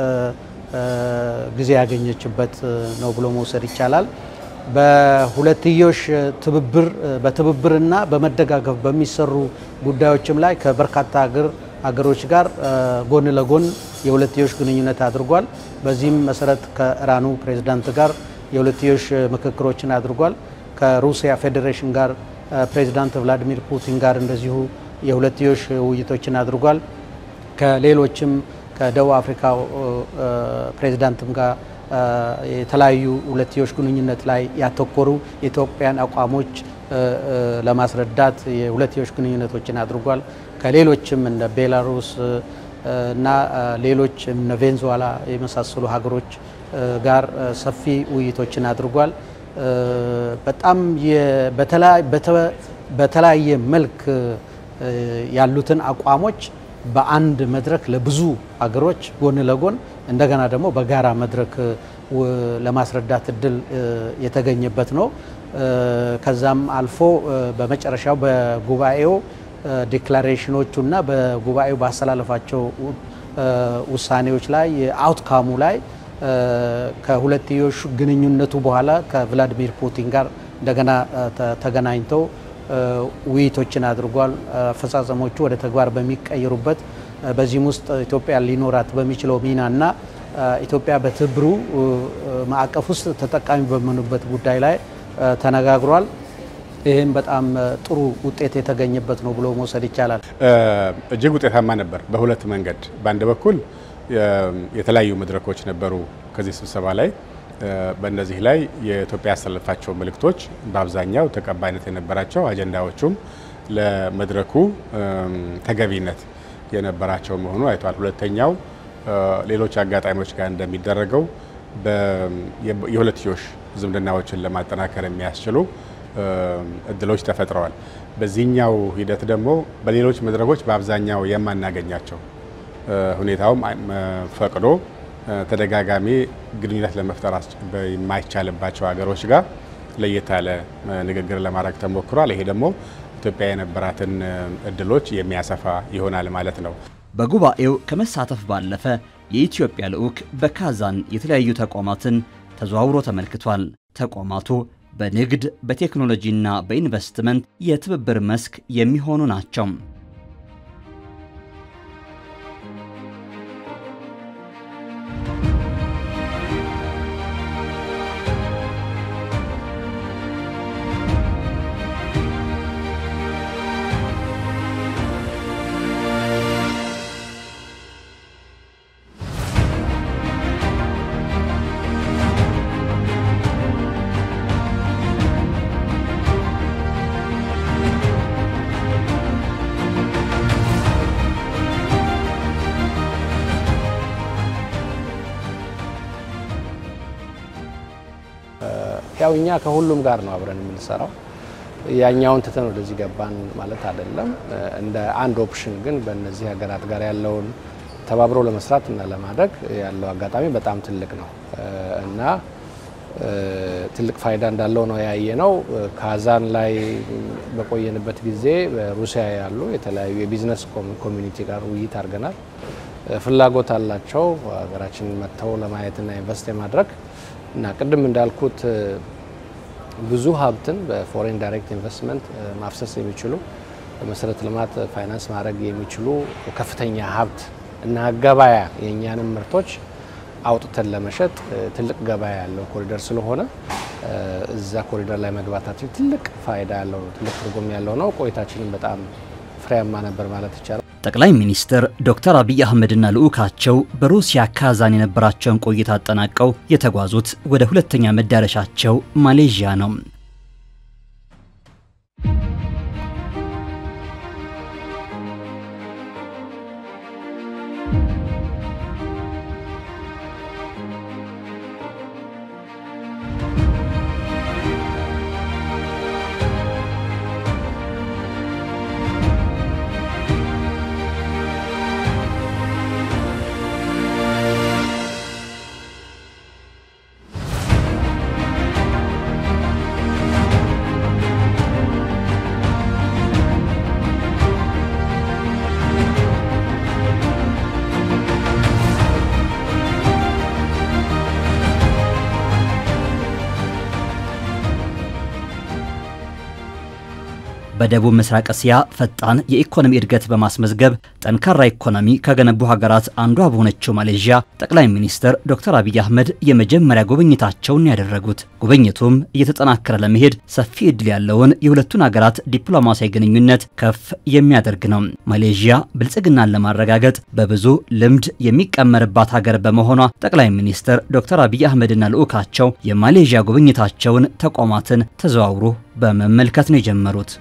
ጊዜ ያገኘችበት ነው ብሎ መውሰድ ይቻላል። በሁለትዮሽ ትብብር በትብብርና በመደጋገፍ በሚሰሩ ጉዳዮችም ላይ ከበርካታ ሀገር ሀገሮች ጋር ጎን ለጎን የሁለትዮሽ ግንኙነት አድርጓል። በዚህም መሰረት ከኢራኑ ፕሬዝዳንት ጋር የሁለትዮሽ ምክክሮችን አድርጓል። ከሩሲያ ፌዴሬሽን ጋር ፕሬዝዳንት ቭላዲሚር ፑቲን ጋር እንደዚሁ የሁለትዮሽ ውይይቶችን አድርጓል። ከሌሎችም ከደቡብ አፍሪካ ፕሬዝዳንትም ጋር የተለያዩ ሁለትዮሽ ግንኙነት ላይ ያተኮሩ የኢትዮጵያን አቋሞች ለማስረዳት የሁለትዮሽ ግንኙነቶችን አድርጓል። ከሌሎችም እንደ ቤላሩስ እና ሌሎች እነ ቬንዙዌላ የመሳሰሉ ሀገሮች ጋር ሰፊ ውይይቶችን አድርጓል። በጣም በተለያየ መልክ ያሉትን አቋሞች በአንድ መድረክ ለብዙ ሀገሮች ጎን ለጎን እንደገና ደግሞ በጋራ መድረክ ለማስረዳት እድል የተገኘበት ነው። ከዛም አልፎ በመጨረሻው በጉባኤው ዲክላሬሽኖቹና በጉባኤው ባስተላለፋቸው ውሳኔዎች ላይ የአውትካሙ ላይ ከሁለትዮሽ ግንኙነቱ በኋላ ከቭላዲሚር ፑቲን ጋር እንደገና ተገናኝተው ውይይቶችን አድርጓል። አፈጻጸሞቹ ወደ ተግባር በሚቀየሩበት በዚህም ውስጥ ኢትዮጵያ ሊኖራት በሚችለው ሚናና ኢትዮጵያ በትብብሩ ማዕቀፍ ውስጥ ተጠቃሚ በሚሆኑበት ጉዳይ ላይ ተነጋግሯል። ይህም በጣም ጥሩ ውጤት የተገኘበት ነው ብሎ መውሰድ ይቻላል። እጅግ ውጤታማ ነበር በሁለት መንገድ። በአንድ በኩል የተለያዩ መድረኮች ነበሩ ከዚህ ስብሰባ ላይ በእነዚህ ላይ የኢትዮጵያ ያስተላለፋቸው መልእክቶች በአብዛኛው ተቀባይነት የነበራቸው አጀንዳዎቹም ለመድረኩ ተገቢነት የነበራቸው መሆኑ አይቷል። ሁለተኛው ሌሎች አጋጣሚዎች ጋር እንደሚደረገው የሁለትዮሽ ዝምድናዎችን ለማጠናከር የሚያስችሉ እድሎች ተፈጥረዋል። በዚህኛው ሂደት ደግሞ በሌሎች መድረኮች በአብዛኛው የማናገኛቸው ሁኔታውም ፈቅዶ ተደጋጋሚ ግንኙነት ለመፍጠር የማይቻልባቸው ሀገሮች ጋር ለየት ያለ ንግግር ለማድረግ ተሞክሯል። ይሄ ደግሞ ኢትዮጵያ የነበራትን እድሎች የሚያሰፋ ይሆናል ማለት ነው። በጉባኤው ከመሳተፍ ባለፈ የኢትዮጵያ ልዑክ በካዛን የተለያዩ ተቋማትን ተዘዋውሮ ተመልክቷል። ተቋማቱ በንግድ በቴክኖሎጂና በኢንቨስትመንት የትብብር መስክ የሚሆኑ ናቸው። ያው እኛ ከሁሉም ጋር ነው አብረን የምንሰራው። ያኛውን ትተን ወደዚህ ገባን ማለት አይደለም። እንደ አንድ ኦፕሽን ግን በእነዚህ ሀገራት ጋር ያለውን ተባብሮ ለመስራት እና ለማድረግ ያለው አጋጣሚ በጣም ትልቅ ነው እና ትልቅ ፋይዳ እንዳለው ነው ያየ ነው። ካዛን ላይ በቆየንበት ጊዜ በሩሲያ ያሉ የተለያዩ የቢዝነስ ኮሚኒቲ ጋር ውይይት አድርገናል። ፍላጎት አላቸው ሀገራችንን መጥተው ለማየትና ኢንቨስት የማድረግ እና ቅድም እንዳልኩት ብዙ ሀብትን በፎሬን ዳይሬክት ኢንቨስትመንት ማፍሰስ የሚችሉ በመሰረተ ልማት ፋይናንስ ማድረግ የሚችሉ ከፍተኛ ሀብት እና ገበያ የእኛንም ምርቶች አውጥተን ለመሸጥ ትልቅ ገበያ ያለው ኮሪደር ስለሆነ እዛ ኮሪደር ላይ መግባታችን ትልቅ ፋይዳ ያለው ነው፣ ትልቅ ትርጉም ያለው ነው። ቆይታችንም በጣም ፍሬያማ ነበር ማለት ይቻላል። ጠቅላይ ሚኒስትር ዶክተር አብይ አህመድና ልዑካቸው በሩሲያ ካዛን የነበራቸውን ቆይታ አጠናቀው የተጓዙት ወደ ሁለተኛ መዳረሻቸው ማሌዥያ ነው። በደቡብ ምስራቅ እስያ ፈጣን የኢኮኖሚ እድገት በማስመዝገብ ጠንካራ ኢኮኖሚ ከገነቡ ሀገራት አንዷ በሆነችው ማሌዥያ ጠቅላይ ሚኒስትር ዶክተር አብይ አህመድ የመጀመሪያ ጉብኝታቸውን ያደረጉት ጉብኝቱም እየተጠናከረ ለመሄድ ሰፊ እድል ያለውን የሁለቱን ሀገራት ዲፕሎማሲያዊ ግንኙነት ከፍ የሚያደርግ ነው። ማሌዥያ ብልጽግናን ለማረጋገጥ በብዙ ልምድ የሚቀመርባት ሀገር በመሆኗ ጠቅላይ ሚኒስትር ዶክተር አብይ አህመድና ልዑካቸው የማሌዥያ ጉብኝታቸውን ተቋማትን ተዘዋውሮ በመመልከት ነው የጀመሩት።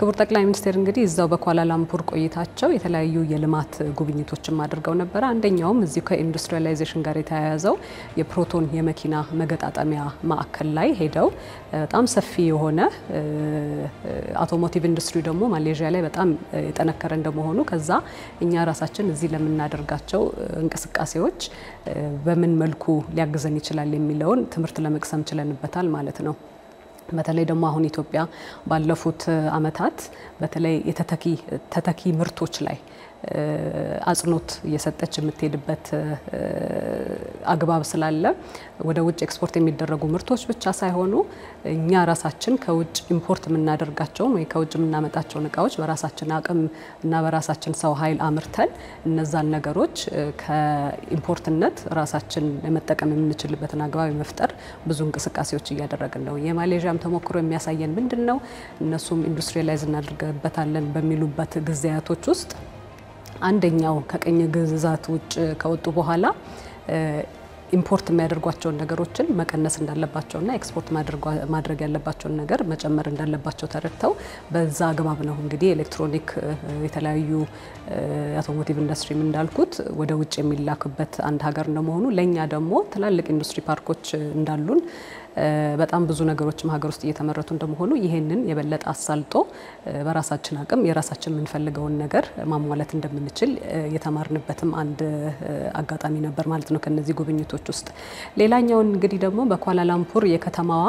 ክቡር ጠቅላይ ሚኒስትር እንግዲህ እዛው በኳላላምፑር ቆይታቸው የተለያዩ የልማት ጉብኝቶችም አድርገው ነበረ። አንደኛውም እዚሁ ከኢንዱስትሪያላይዜሽን ጋር የተያያዘው የፕሮቶን የመኪና መገጣጠሚያ ማዕከል ላይ ሄደው በጣም ሰፊ የሆነ አውቶሞቲቭ ኢንዱስትሪ ደግሞ ማሌዥያ ላይ በጣም የጠነከረ እንደመሆኑ ከዛ እኛ ራሳችን እዚህ ለምናደርጋቸው እንቅስቃሴዎች በምን መልኩ ሊያግዘን ይችላል የሚለውን ትምህርት ለመቅሰም ችለንበታል ማለት ነው። በተለይ ደግሞ አሁን ኢትዮጵያ ባለፉት ዓመታት በተለይ የተተኪ ተተኪ ምርቶች ላይ አጽንኦት እየሰጠች የምትሄድበት አግባብ ስላለ ወደ ውጭ ኤክስፖርት የሚደረጉ ምርቶች ብቻ ሳይሆኑ እኛ ራሳችን ከውጭ ኢምፖርት የምናደርጋቸውን ወይ ከውጭ የምናመጣቸውን እቃዎች በራሳችን አቅም እና በራሳችን ሰው ኃይል አምርተን እነዛን ነገሮች ከኢምፖርትነት ራሳችን የመጠቀም የምንችልበትን አግባብ የመፍጠር ብዙ እንቅስቃሴዎች እያደረግን ነው። የማሌዥያም ተሞክሮ የሚያሳየን ምንድን ነው? እነሱም ኢንዱስትሪላይዝ እናደርግበታለን በሚሉበት ጊዜያቶች ውስጥ አንደኛው ከቅኝ ግዛት ውጭ ከወጡ በኋላ ኢምፖርት የሚያደርጓቸውን ነገሮችን መቀነስ እንዳለባቸውና ኤክስፖርት ማድረግ ያለባቸውን ነገር መጨመር እንዳለባቸው ተረድተው በዛ አግባብ ነው እንግዲህ ኤሌክትሮኒክ የተለያዩ አውቶሞቲቭ ኢንዱስትሪም እንዳልኩት ወደ ውጭ የሚላክበት አንድ ሀገር እንደመሆኑ ለእኛ ደግሞ ትላልቅ ኢንዱስትሪ ፓርኮች እንዳሉን በጣም ብዙ ነገሮችም ሀገር ውስጥ እየተመረቱ እንደመሆኑ ይሄንን የበለጠ አሳልጦ በራሳችን አቅም የራሳችን የምንፈልገውን ነገር ማሟላት እንደምንችል የተማርንበትም አንድ አጋጣሚ ነበር ማለት ነው ከነዚህ ጉብኝቶች ውስጥ። ሌላኛውን እንግዲህ ደግሞ በኳላላምፑር የከተማዋ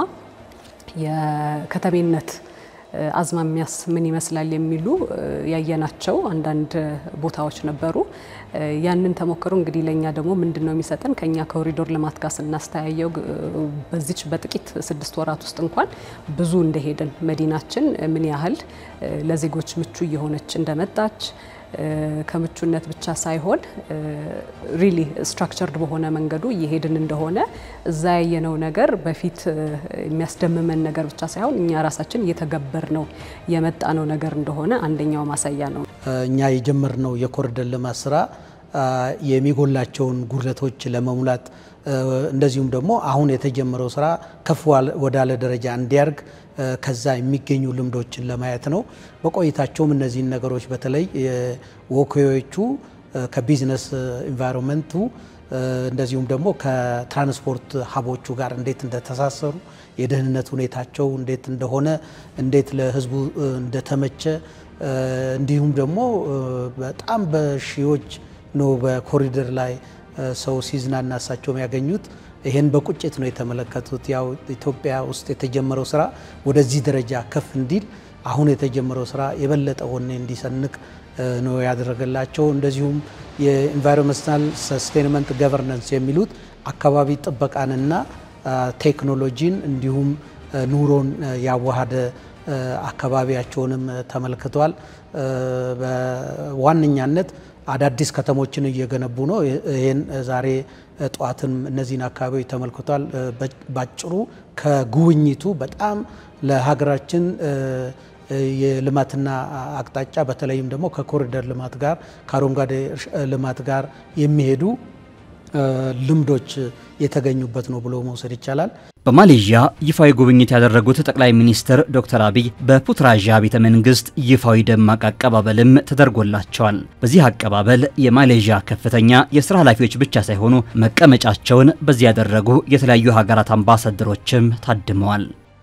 የከተሜነት አዝማሚያስ ምን ይመስላል የሚሉ ያየናቸው አንዳንድ ቦታዎች ነበሩ። ያንን ተሞክሮ እንግዲህ ለእኛ ደግሞ ምንድን ነው የሚሰጠን ከኛ ኮሪዶር ልማት ጋር ስናስተያየው በዚች በጥቂት ስድስት ወራት ውስጥ እንኳን ብዙ እንደሄድን መዲናችን ምን ያህል ለዜጎች ምቹ እየሆነች እንደመጣች ከምቹነት ብቻ ሳይሆን ሪሊ ስትራክቸርድ በሆነ መንገዱ እየሄድን እንደሆነ እዛ ያየነው ነገር በፊት የሚያስደምመን ነገር ብቻ ሳይሆን እኛ ራሳችን እየተገበር ነው የመጣ ነው ነገር እንደሆነ አንደኛው ማሳያ ነው። እኛ የጀመርነው የኮሪደር ልማት ስራ የሚጎላቸውን ጉድለቶች ለመሙላት እንደዚሁም ደግሞ አሁን የተጀመረው ስራ ከፍ ወዳለ ደረጃ እንዲያርግ ከዛ የሚገኙ ልምዶችን ለማየት ነው። በቆይታቸውም እነዚህን ነገሮች በተለይ ወኪዎቹ ከቢዝነስ ኢንቫይሮንመንቱ እንደዚሁም ደግሞ ከትራንስፖርት ሀቦቹ ጋር እንዴት እንደተሳሰሩ የደህንነት ሁኔታቸው እንዴት እንደሆነ እንዴት ለሕዝቡ እንደተመቸ እንዲሁም ደግሞ በጣም በሺዎች ነው በኮሪደር ላይ ሰው ሲዝናና እሳቸውም ያገኙት ይሄን በቁጭት ነው የተመለከቱት። ያው ኢትዮጵያ ውስጥ የተጀመረው ስራ ወደዚህ ደረጃ ከፍ እንዲል አሁን የተጀመረው ስራ የበለጠ ወኔ እንዲሰንቅ ነው ያደረገላቸው። እንደዚሁም የኢንቫይሮንመንታል ሰስቴንመንት ገቨርነንስ የሚሉት አካባቢ ጥበቃንና ቴክኖሎጂን እንዲሁም ኑሮን ያዋሃደ አካባቢያቸውንም ተመልክቷል። በዋነኛነት አዳዲስ ከተሞችን እየገነቡ ነው። ይህን ዛሬ ጠዋትም እነዚህን አካባቢዎች ተመልክቷል። ባጭሩ ከጉብኝቱ በጣም ለሀገራችን የልማትና አቅጣጫ በተለይም ደግሞ ከኮሪደር ልማት ጋር ከአረንጓዴ ልማት ጋር የሚሄዱ ልምዶች የተገኙበት ነው ብሎ መውሰድ ይቻላል። በማሌዥያ ይፋዊ ጉብኝት ያደረጉት ጠቅላይ ሚኒስትር ዶክተር አብይ በፑትራዣ ቤተ መንግስት ይፋዊ ደማቅ አቀባበልም ተደርጎላቸዋል። በዚህ አቀባበል የማሌዥያ ከፍተኛ የስራ ኃላፊዎች ብቻ ሳይሆኑ መቀመጫቸውን በዚህ ያደረጉ የተለያዩ ሀገራት አምባሳደሮችም ታድመዋል።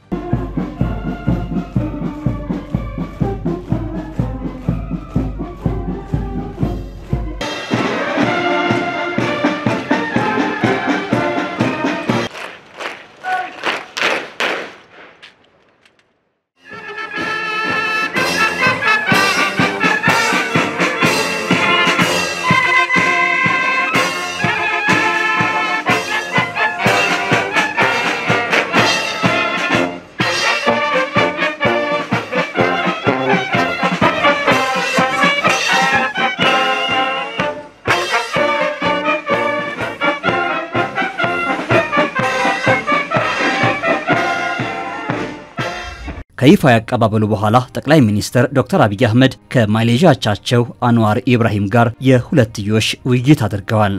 ከይፋ ያቀባበሉ በኋላ ጠቅላይ ሚኒስትር ዶክተር አብይ አህመድ ከማሌዥያ አቻቸው አንዋር ኢብራሂም ጋር የሁለትዮሽ ውይይት አድርገዋል።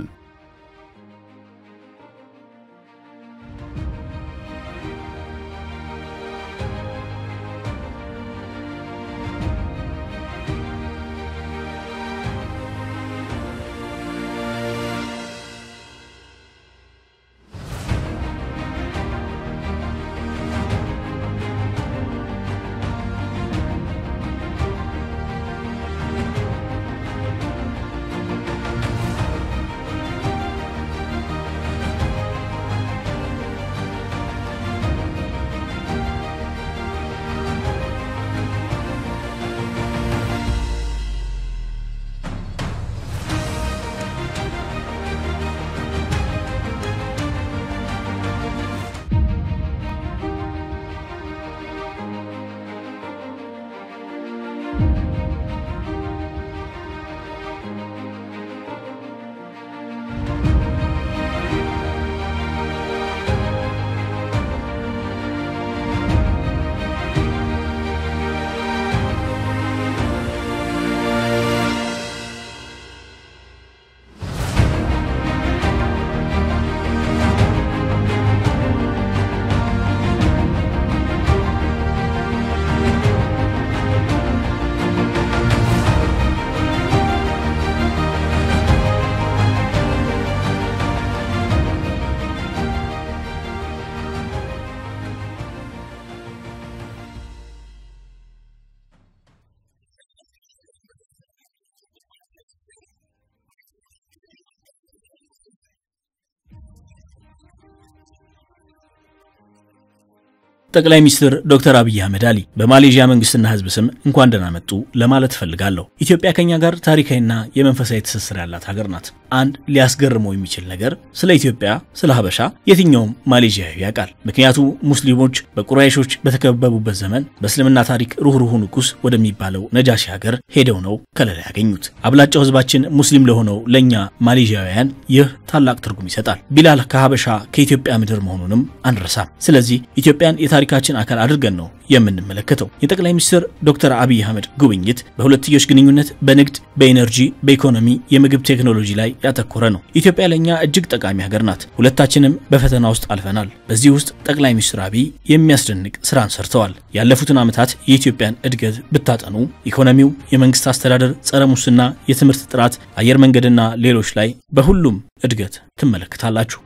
ጠቅላይ ሚኒስትር ዶክተር አብይ አህመድ አሊ በማሌዥያ መንግስትና ህዝብ ስም እንኳን ደህና መጡ ለማለት እፈልጋለሁ። ኢትዮጵያ ከኛ ጋር ታሪካዊና የመንፈሳዊ ትስስር ያላት ሀገር ናት። አንድ ሊያስገርመው የሚችል ነገር ስለ ኢትዮጵያ፣ ስለ ሀበሻ የትኛውም ማሌዥያዊ ያውቃል። ምክንያቱ ሙስሊሞች በቁራይሾች በተከበቡበት ዘመን በእስልምና ታሪክ ሩህሩሁ ንጉስ ወደሚባለው ነጃሺ ሀገር ሄደው ነው ከለላ ያገኙት። አብላጫው ህዝባችን ሙስሊም ለሆነው ለእኛ ማሌዥያውያን ይህ ታላቅ ትርጉም ይሰጣል። ቢላል ከሀበሻ ከኢትዮጵያ ምድር መሆኑንም አንረሳም። ስለዚህ ኢትዮጵያን የታሪካችን አካል አድርገን ነው የምንመለከተው። የጠቅላይ ሚኒስትር ዶክተር አብይ አህመድ ጉብኝት በሁለትዮሽ ግንኙነት፣ በንግድ፣ በኢነርጂ፣ በኢኮኖሚ፣ የምግብ ቴክኖሎጂ ላይ ያተኮረ ነው። ኢትዮጵያ ለእኛ እጅግ ጠቃሚ ሀገር ናት። ሁለታችንም በፈተና ውስጥ አልፈናል። በዚህ ውስጥ ጠቅላይ ሚኒስትር አብይ የሚያስደንቅ ስራን ሰርተዋል። ያለፉትን ዓመታት የኢትዮጵያን እድገት ብታጠኑ ኢኮኖሚው፣ የመንግስት አስተዳደር፣ ጸረ ሙስና፣ የትምህርት ጥራት፣ አየር መንገድና ሌሎች ላይ በሁሉም እድገት ትመለከታላችሁ።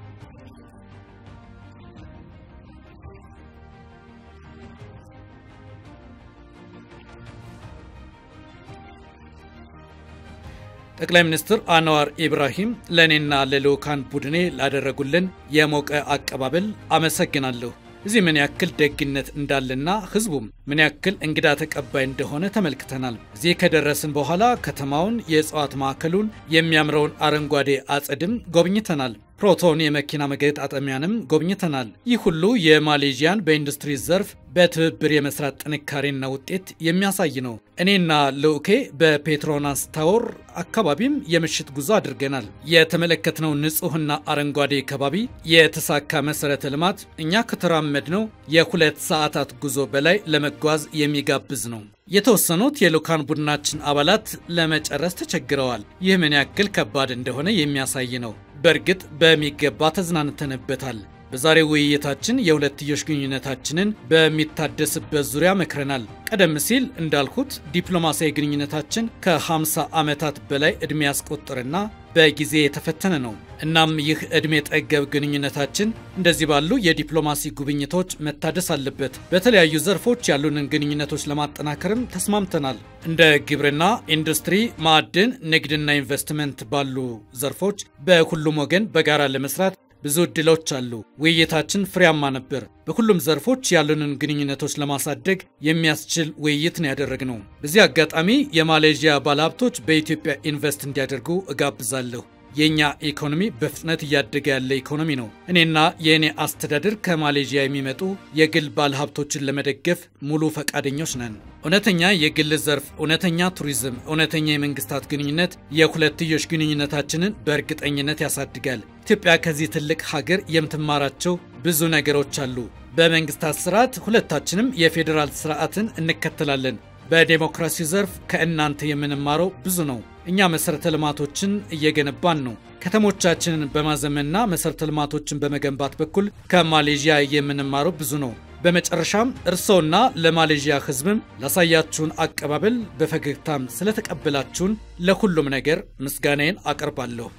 ጠቅላይ ሚኒስትር አንዋር ኢብራሂም ለእኔና ለልዑካን ቡድኔ ላደረጉልን የሞቀ አቀባበል አመሰግናለሁ። እዚህ ምን ያክል ደግነት እንዳለና ህዝቡም ምን ያክል እንግዳ ተቀባይ እንደሆነ ተመልክተናል። እዚህ ከደረስን በኋላ ከተማውን፣ የእጽዋት ማዕከሉን፣ የሚያምረውን አረንጓዴ አጸድም ጎብኝተናል። ፕሮቶን የመኪና መገጣጠሚያንም ጎብኝተናል። ይህ ሁሉ የማሌዥያን በኢንዱስትሪ ዘርፍ በትብብር የመስራት ጥንካሬና ውጤት የሚያሳይ ነው። እኔና ልዑኬ በፔትሮናስ ታወር አካባቢም የምሽት ጉዞ አድርገናል። የተመለከትነው ንጹህና አረንጓዴ ከባቢ፣ የተሳካ መሰረተ ልማት እኛ ከተራመድነው የሁለት ሰዓታት ጉዞ በላይ ለመጓዝ የሚጋብዝ ነው። የተወሰኑት የልዑካን ቡድናችን አባላት ለመጨረስ ተቸግረዋል። ይህ ምን ያክል ከባድ እንደሆነ የሚያሳይ ነው። በእርግጥ በሚገባ ተዝናንተንበታል። በዛሬው ውይይታችን የሁለትዮሽ ግንኙነታችንን በሚታደስበት ዙሪያ መክረናል። ቀደም ሲል እንዳልኩት ዲፕሎማሲያዊ ግንኙነታችን ከ50 ዓመታት በላይ ዕድሜ ያስቆጠረና በጊዜ የተፈተነ ነው። እናም ይህ ዕድሜ ጠገብ ግንኙነታችን እንደዚህ ባሉ የዲፕሎማሲ ጉብኝቶች መታደስ አለበት። በተለያዩ ዘርፎች ያሉንን ግንኙነቶች ለማጠናከርም ተስማምተናል። እንደ ግብርና፣ ኢንዱስትሪ፣ ማዕድን፣ ንግድና ኢንቨስትመንት ባሉ ዘርፎች በሁሉም ወገን በጋራ ለመስራት ብዙ እድሎች አሉ። ውይይታችን ፍሬያማ ነበር። በሁሉም ዘርፎች ያሉንን ግንኙነቶች ለማሳደግ የሚያስችል ውይይት ነው ያደረግነው። በዚህ አጋጣሚ የማሌዥያ ባለሀብቶች በኢትዮጵያ ኢንቨስት እንዲያደርጉ እጋብዛለሁ። የእኛ ኢኮኖሚ በፍጥነት እያደገ ያለ ኢኮኖሚ ነው። እኔና የእኔ አስተዳደር ከማሌዥያ የሚመጡ የግል ባለሀብቶችን ለመደገፍ ሙሉ ፈቃደኞች ነን። እውነተኛ የግል ዘርፍ፣ እውነተኛ ቱሪዝም፣ እውነተኛ የመንግስታት ግንኙነት የሁለትዮሽ ግንኙነታችንን በእርግጠኝነት ያሳድጋል። ኢትዮጵያ ከዚህ ትልቅ ሀገር የምትማራቸው ብዙ ነገሮች አሉ። በመንግስታት ስርዓት ሁለታችንም የፌዴራል ስርዓትን እንከተላለን። በዴሞክራሲ ዘርፍ ከእናንተ የምንማረው ብዙ ነው። እኛ መሰረተ ልማቶችን እየገነባን ነው። ከተሞቻችንን በማዘመንና መሰረተ ልማቶችን በመገንባት በኩል ከማሌዥያ የምንማረው ብዙ ነው። በመጨረሻም እርስዎና ለማሌዥያ ሕዝብም ላሳያችሁን አቀባበል በፈገግታም ስለተቀበላችሁን ለሁሉም ነገር ምስጋናዬን አቀርባለሁ።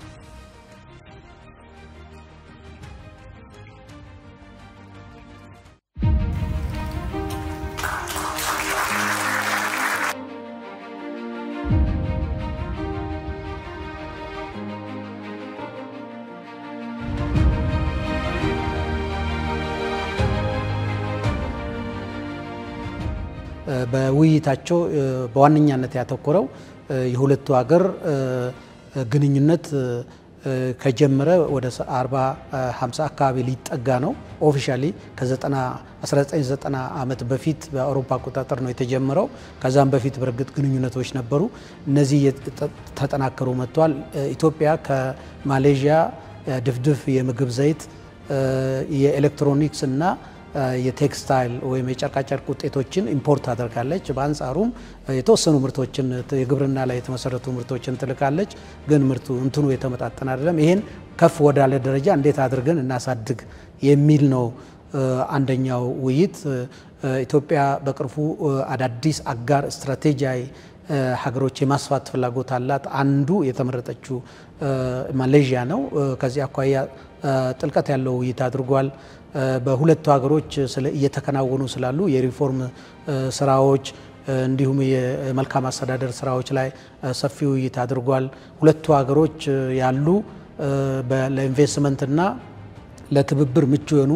በውይይታቸው በዋነኛነት ያተኮረው የሁለቱ ሀገር ግንኙነት ከጀመረ ወደ 40 50 አካባቢ ሊጠጋ ነው። ኦፊሻሊ ከ1990 ዓመት በፊት በአውሮፓ አቆጣጠር ነው የተጀመረው። ከዛም በፊት በእርግጥ ግንኙነቶች ነበሩ። እነዚህ ተጠናከሩ መጥተዋል። ኢትዮጵያ ከማሌዥያ ድፍድፍ የምግብ ዘይት፣ የኤሌክትሮኒክስ እና የቴክስታይል ወይም የጨርቃጨርቅ ውጤቶችን ኢምፖርት ታደርጋለች። በአንጻሩም የተወሰኑ ምርቶችን የግብርና ላይ የተመሰረቱ ምርቶችን ትልካለች። ግን ምርቱ እንትኑ የተመጣጠነ አይደለም። ይሄን ከፍ ወዳለ ደረጃ እንዴት አድርገን እናሳድግ የሚል ነው አንደኛው ውይይት። ኢትዮጵያ በቅርቡ አዳዲስ አጋር ስትራቴጂያዊ ሀገሮች የማስፋት ፍላጎት አላት። አንዱ የተመረጠችው ማሌዥያ ነው። ከዚህ አኳያ ጥልቀት ያለው ውይይት አድርጓል። በሁለቱ ሀገሮች እየተከናወኑ ስላሉ የሪፎርም ስራዎች እንዲሁም የመልካም አስተዳደር ስራዎች ላይ ሰፊ ውይይት አድርጓል። ሁለቱ ሀገሮች ያሉ ለኢንቨስትመንትና ለትብብር ምቹ የሆኑ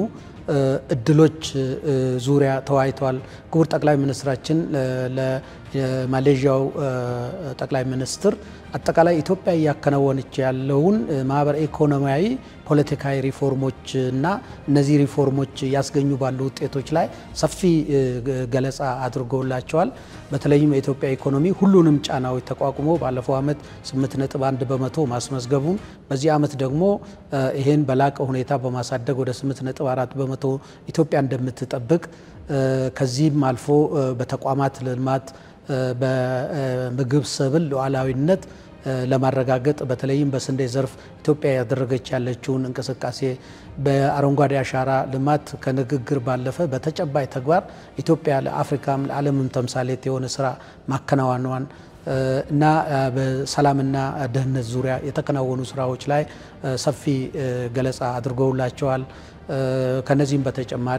እድሎች ዙሪያ ተወያይተዋል። ክቡር ጠቅላይ ሚኒስትራችን ለማሌዥያው ጠቅላይ ሚኒስትር አጠቃላይ ኢትዮጵያ እያከናወነች ያለውን ማህበረ ኢኮኖሚያዊ፣ ፖለቲካዊ ሪፎርሞች እና እነዚህ ሪፎርሞች እያስገኙ ባሉ ውጤቶች ላይ ሰፊ ገለጻ አድርገውላቸዋል። በተለይም የኢትዮጵያ ኢኮኖሚ ሁሉንም ጫናዎች ተቋቁሞ ባለፈው ዓመት 8.1 በመቶ ማስመዝገቡን በዚህ ዓመት ደግሞ ይህን በላቀ ሁኔታ በማሳደግ ወደ 8.4 በመቶ ኢትዮጵያ እንደምትጠብቅ ከዚህም አልፎ በተቋማት ልማት በምግብ ሰብል ሉዓላዊነት ለማረጋገጥ በተለይም በስንዴ ዘርፍ ኢትዮጵያ ያደረገች ያለችውን እንቅስቃሴ በአረንጓዴ አሻራ ልማት ከንግግር ባለፈ በተጨባጭ ተግባር ኢትዮጵያ ለአፍሪካም ለዓለምም ተምሳሌት የሆነ ስራ ማከናወኗን እና በሰላምና ደህንነት ዙሪያ የተከናወኑ ስራዎች ላይ ሰፊ ገለጻ አድርገውላቸዋል። ከነዚህም በተጨማሪ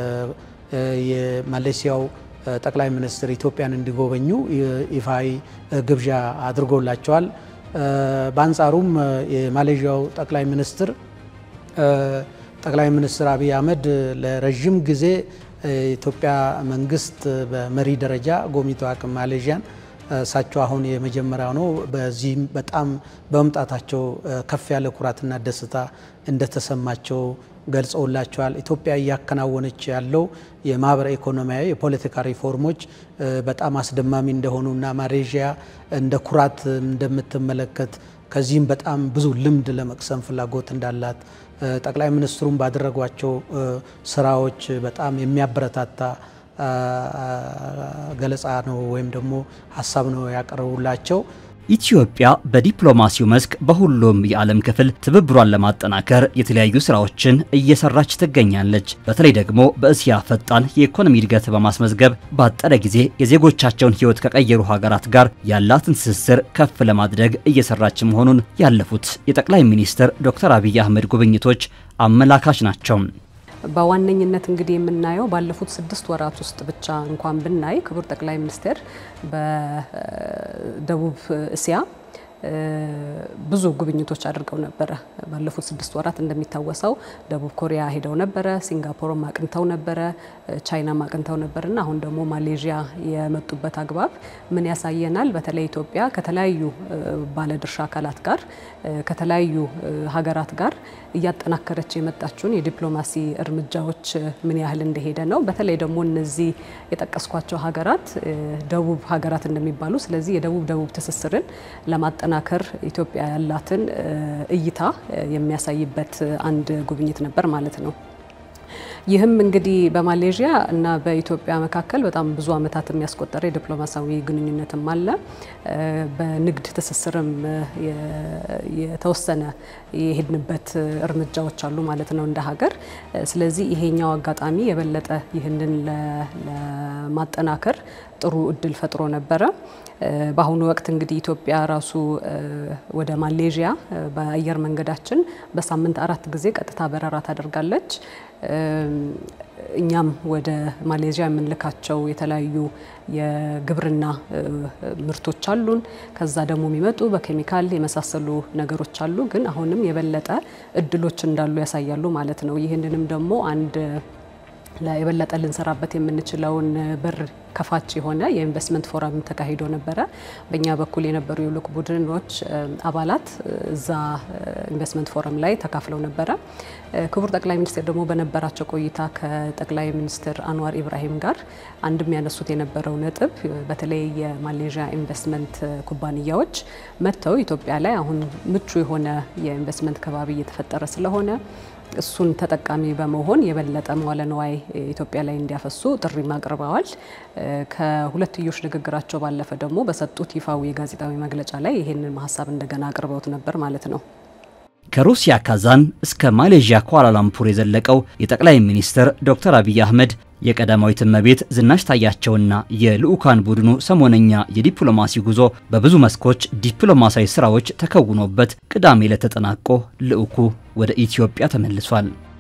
የማሌሲያው ጠቅላይ ሚኒስትር ኢትዮጵያን እንዲጎበኙ ይፋዊ ግብዣ አድርጎላቸዋል። በአንጻሩም የማሌዥያው ጠቅላይ ሚኒስትር ጠቅላይ ሚኒስትር አብይ አህመድ ለረዥም ጊዜ የኢትዮጵያ መንግስት በመሪ ደረጃ ጎብኝቶ አቅም ማሌዥያን እሳቸው አሁን የመጀመሪያው ነው። በዚህም በጣም በመምጣታቸው ከፍ ያለ ኩራትና ደስታ እንደተሰማቸው ገልጸውላቸዋል። ኢትዮጵያ እያከናወነች ያለው የማህበረ ኢኮኖሚያዊ የፖለቲካ ሪፎርሞች በጣም አስደማሚ እንደሆኑና ማሌዥያ እንደ ኩራት እንደምትመለከት ከዚህም በጣም ብዙ ልምድ ለመቅሰም ፍላጎት እንዳላት ጠቅላይ ሚኒስትሩም ባደረጓቸው ስራዎች በጣም የሚያበረታታ ገለጻ ነው ወይም ደግሞ ሀሳብ ነው ያቀረቡላቸው። ኢትዮጵያ በዲፕሎማሲው መስክ በሁሉም የዓለም ክፍል ትብብሯን ለማጠናከር የተለያዩ ስራዎችን እየሰራች ትገኛለች። በተለይ ደግሞ በእስያ ፈጣን የኢኮኖሚ እድገት በማስመዝገብ ባጠረ ጊዜ የዜጎቻቸውን ሕይወት ከቀየሩ ሀገራት ጋር ያላትን ትስስር ከፍ ለማድረግ እየሰራች መሆኑን ያለፉት የጠቅላይ ሚኒስትር ዶክተር አብይ አህመድ ጉብኝቶች አመላካች ናቸው። በዋነኝነት እንግዲህ የምናየው ባለፉት ስድስት ወራት ውስጥ ብቻ እንኳን ብናይ ክቡር ጠቅላይ ሚኒስትር በደቡብ እስያ ብዙ ጉብኝቶች አድርገው ነበረ። ባለፉት ስድስት ወራት እንደሚታወሰው ደቡብ ኮሪያ ሄደው ነበረ፣ ሲንጋፖርም አቅንተው ነበረ፣ ቻይናም አቅንተው ነበር እና አሁን ደግሞ ማሌዥያ የመጡበት አግባብ ምን ያሳየናል? በተለይ ኢትዮጵያ ከተለያዩ ባለድርሻ አካላት ጋር ከተለያዩ ሀገራት ጋር እያጠናከረች የመጣችውን የዲፕሎማሲ እርምጃዎች ምን ያህል እንደሄደ ነው። በተለይ ደግሞ እነዚህ የጠቀስኳቸው ሀገራት ደቡብ ሀገራት እንደሚባሉ ስለዚህ የደቡብ ደቡብ ትስስርን ለማጠናከር ኢትዮጵያ ያላትን እይታ የሚያሳይበት አንድ ጉብኝት ነበር ማለት ነው። ይህም እንግዲህ በማሌዥያ እና በኢትዮጵያ መካከል በጣም ብዙ ዓመታት የሚያስቆጠረ የዲፕሎማሲያዊ ግንኙነትም አለ። በንግድ ትስስርም የተወሰነ የሄድንበት እርምጃዎች አሉ ማለት ነው እንደ ሀገር። ስለዚህ ይሄኛው አጋጣሚ የበለጠ ይህንን ለማጠናከር ጥሩ እድል ፈጥሮ ነበረ። በአሁኑ ወቅት እንግዲህ ኢትዮጵያ ራሱ ወደ ማሌዥያ በአየር መንገዳችን በሳምንት አራት ጊዜ ቀጥታ በረራ ታደርጋለች። እኛም ወደ ማሌዥያ የምንልካቸው የተለያዩ የግብርና ምርቶች አሉን። ከዛ ደግሞ የሚመጡ በኬሚካል የመሳሰሉ ነገሮች አሉ። ግን አሁንም የበለጠ እድሎች እንዳሉ ያሳያሉ ማለት ነው። ይህንንም ደግሞ አንድ የበለጠ ልንሰራበት የምንችለውን በር ከፋች የሆነ የኢንቨስትመንት ፎረም ተካሂዶ ነበረ። በእኛ በኩል የነበሩ የልዑክ ቡድኖች አባላት እዛ ኢንቨስትመንት ፎረም ላይ ተካፍለው ነበረ። ክቡር ጠቅላይ ሚኒስትር ደግሞ በነበራቸው ቆይታ ከጠቅላይ ሚኒስትር አንዋር ኢብራሂም ጋር አንድም ያነሱት የነበረው ነጥብ በተለይ የማሌዥያ ኢንቨስትመንት ኩባንያዎች መጥተው ኢትዮጵያ ላይ አሁን ምቹ የሆነ የኢንቨስትመንት ከባቢ እየተፈጠረ ስለሆነ እሱን ተጠቃሚ በመሆን የበለጠ መዋለ ንዋይ ኢትዮጵያ ላይ እንዲያፈሱ ጥሪም አቅርበዋል። ከሁለትዮሽ ንግግራቸው ባለፈ ደግሞ በሰጡት ይፋዊ የጋዜጣዊ መግለጫ ላይ ይህንን ሀሳብ እንደገና አቅርበውት ነበር ማለት ነው። ከሩሲያ ካዛን እስከ ማሌዥያ ኳላላምፑር የዘለቀው የጠቅላይ ሚኒስትር ዶክተር አብይ አህመድ የቀዳማዊት እመቤት ዝናሽ ታያቸውና የልዑካን ቡድኑ ሰሞነኛ የዲፕሎማሲ ጉዞ በብዙ መስኮች ዲፕሎማሲያዊ ስራዎች ተከውኖበት ቅዳሜ ዕለት ተጠናቆ ልዑኩ ወደ ኢትዮጵያ ተመልሷል።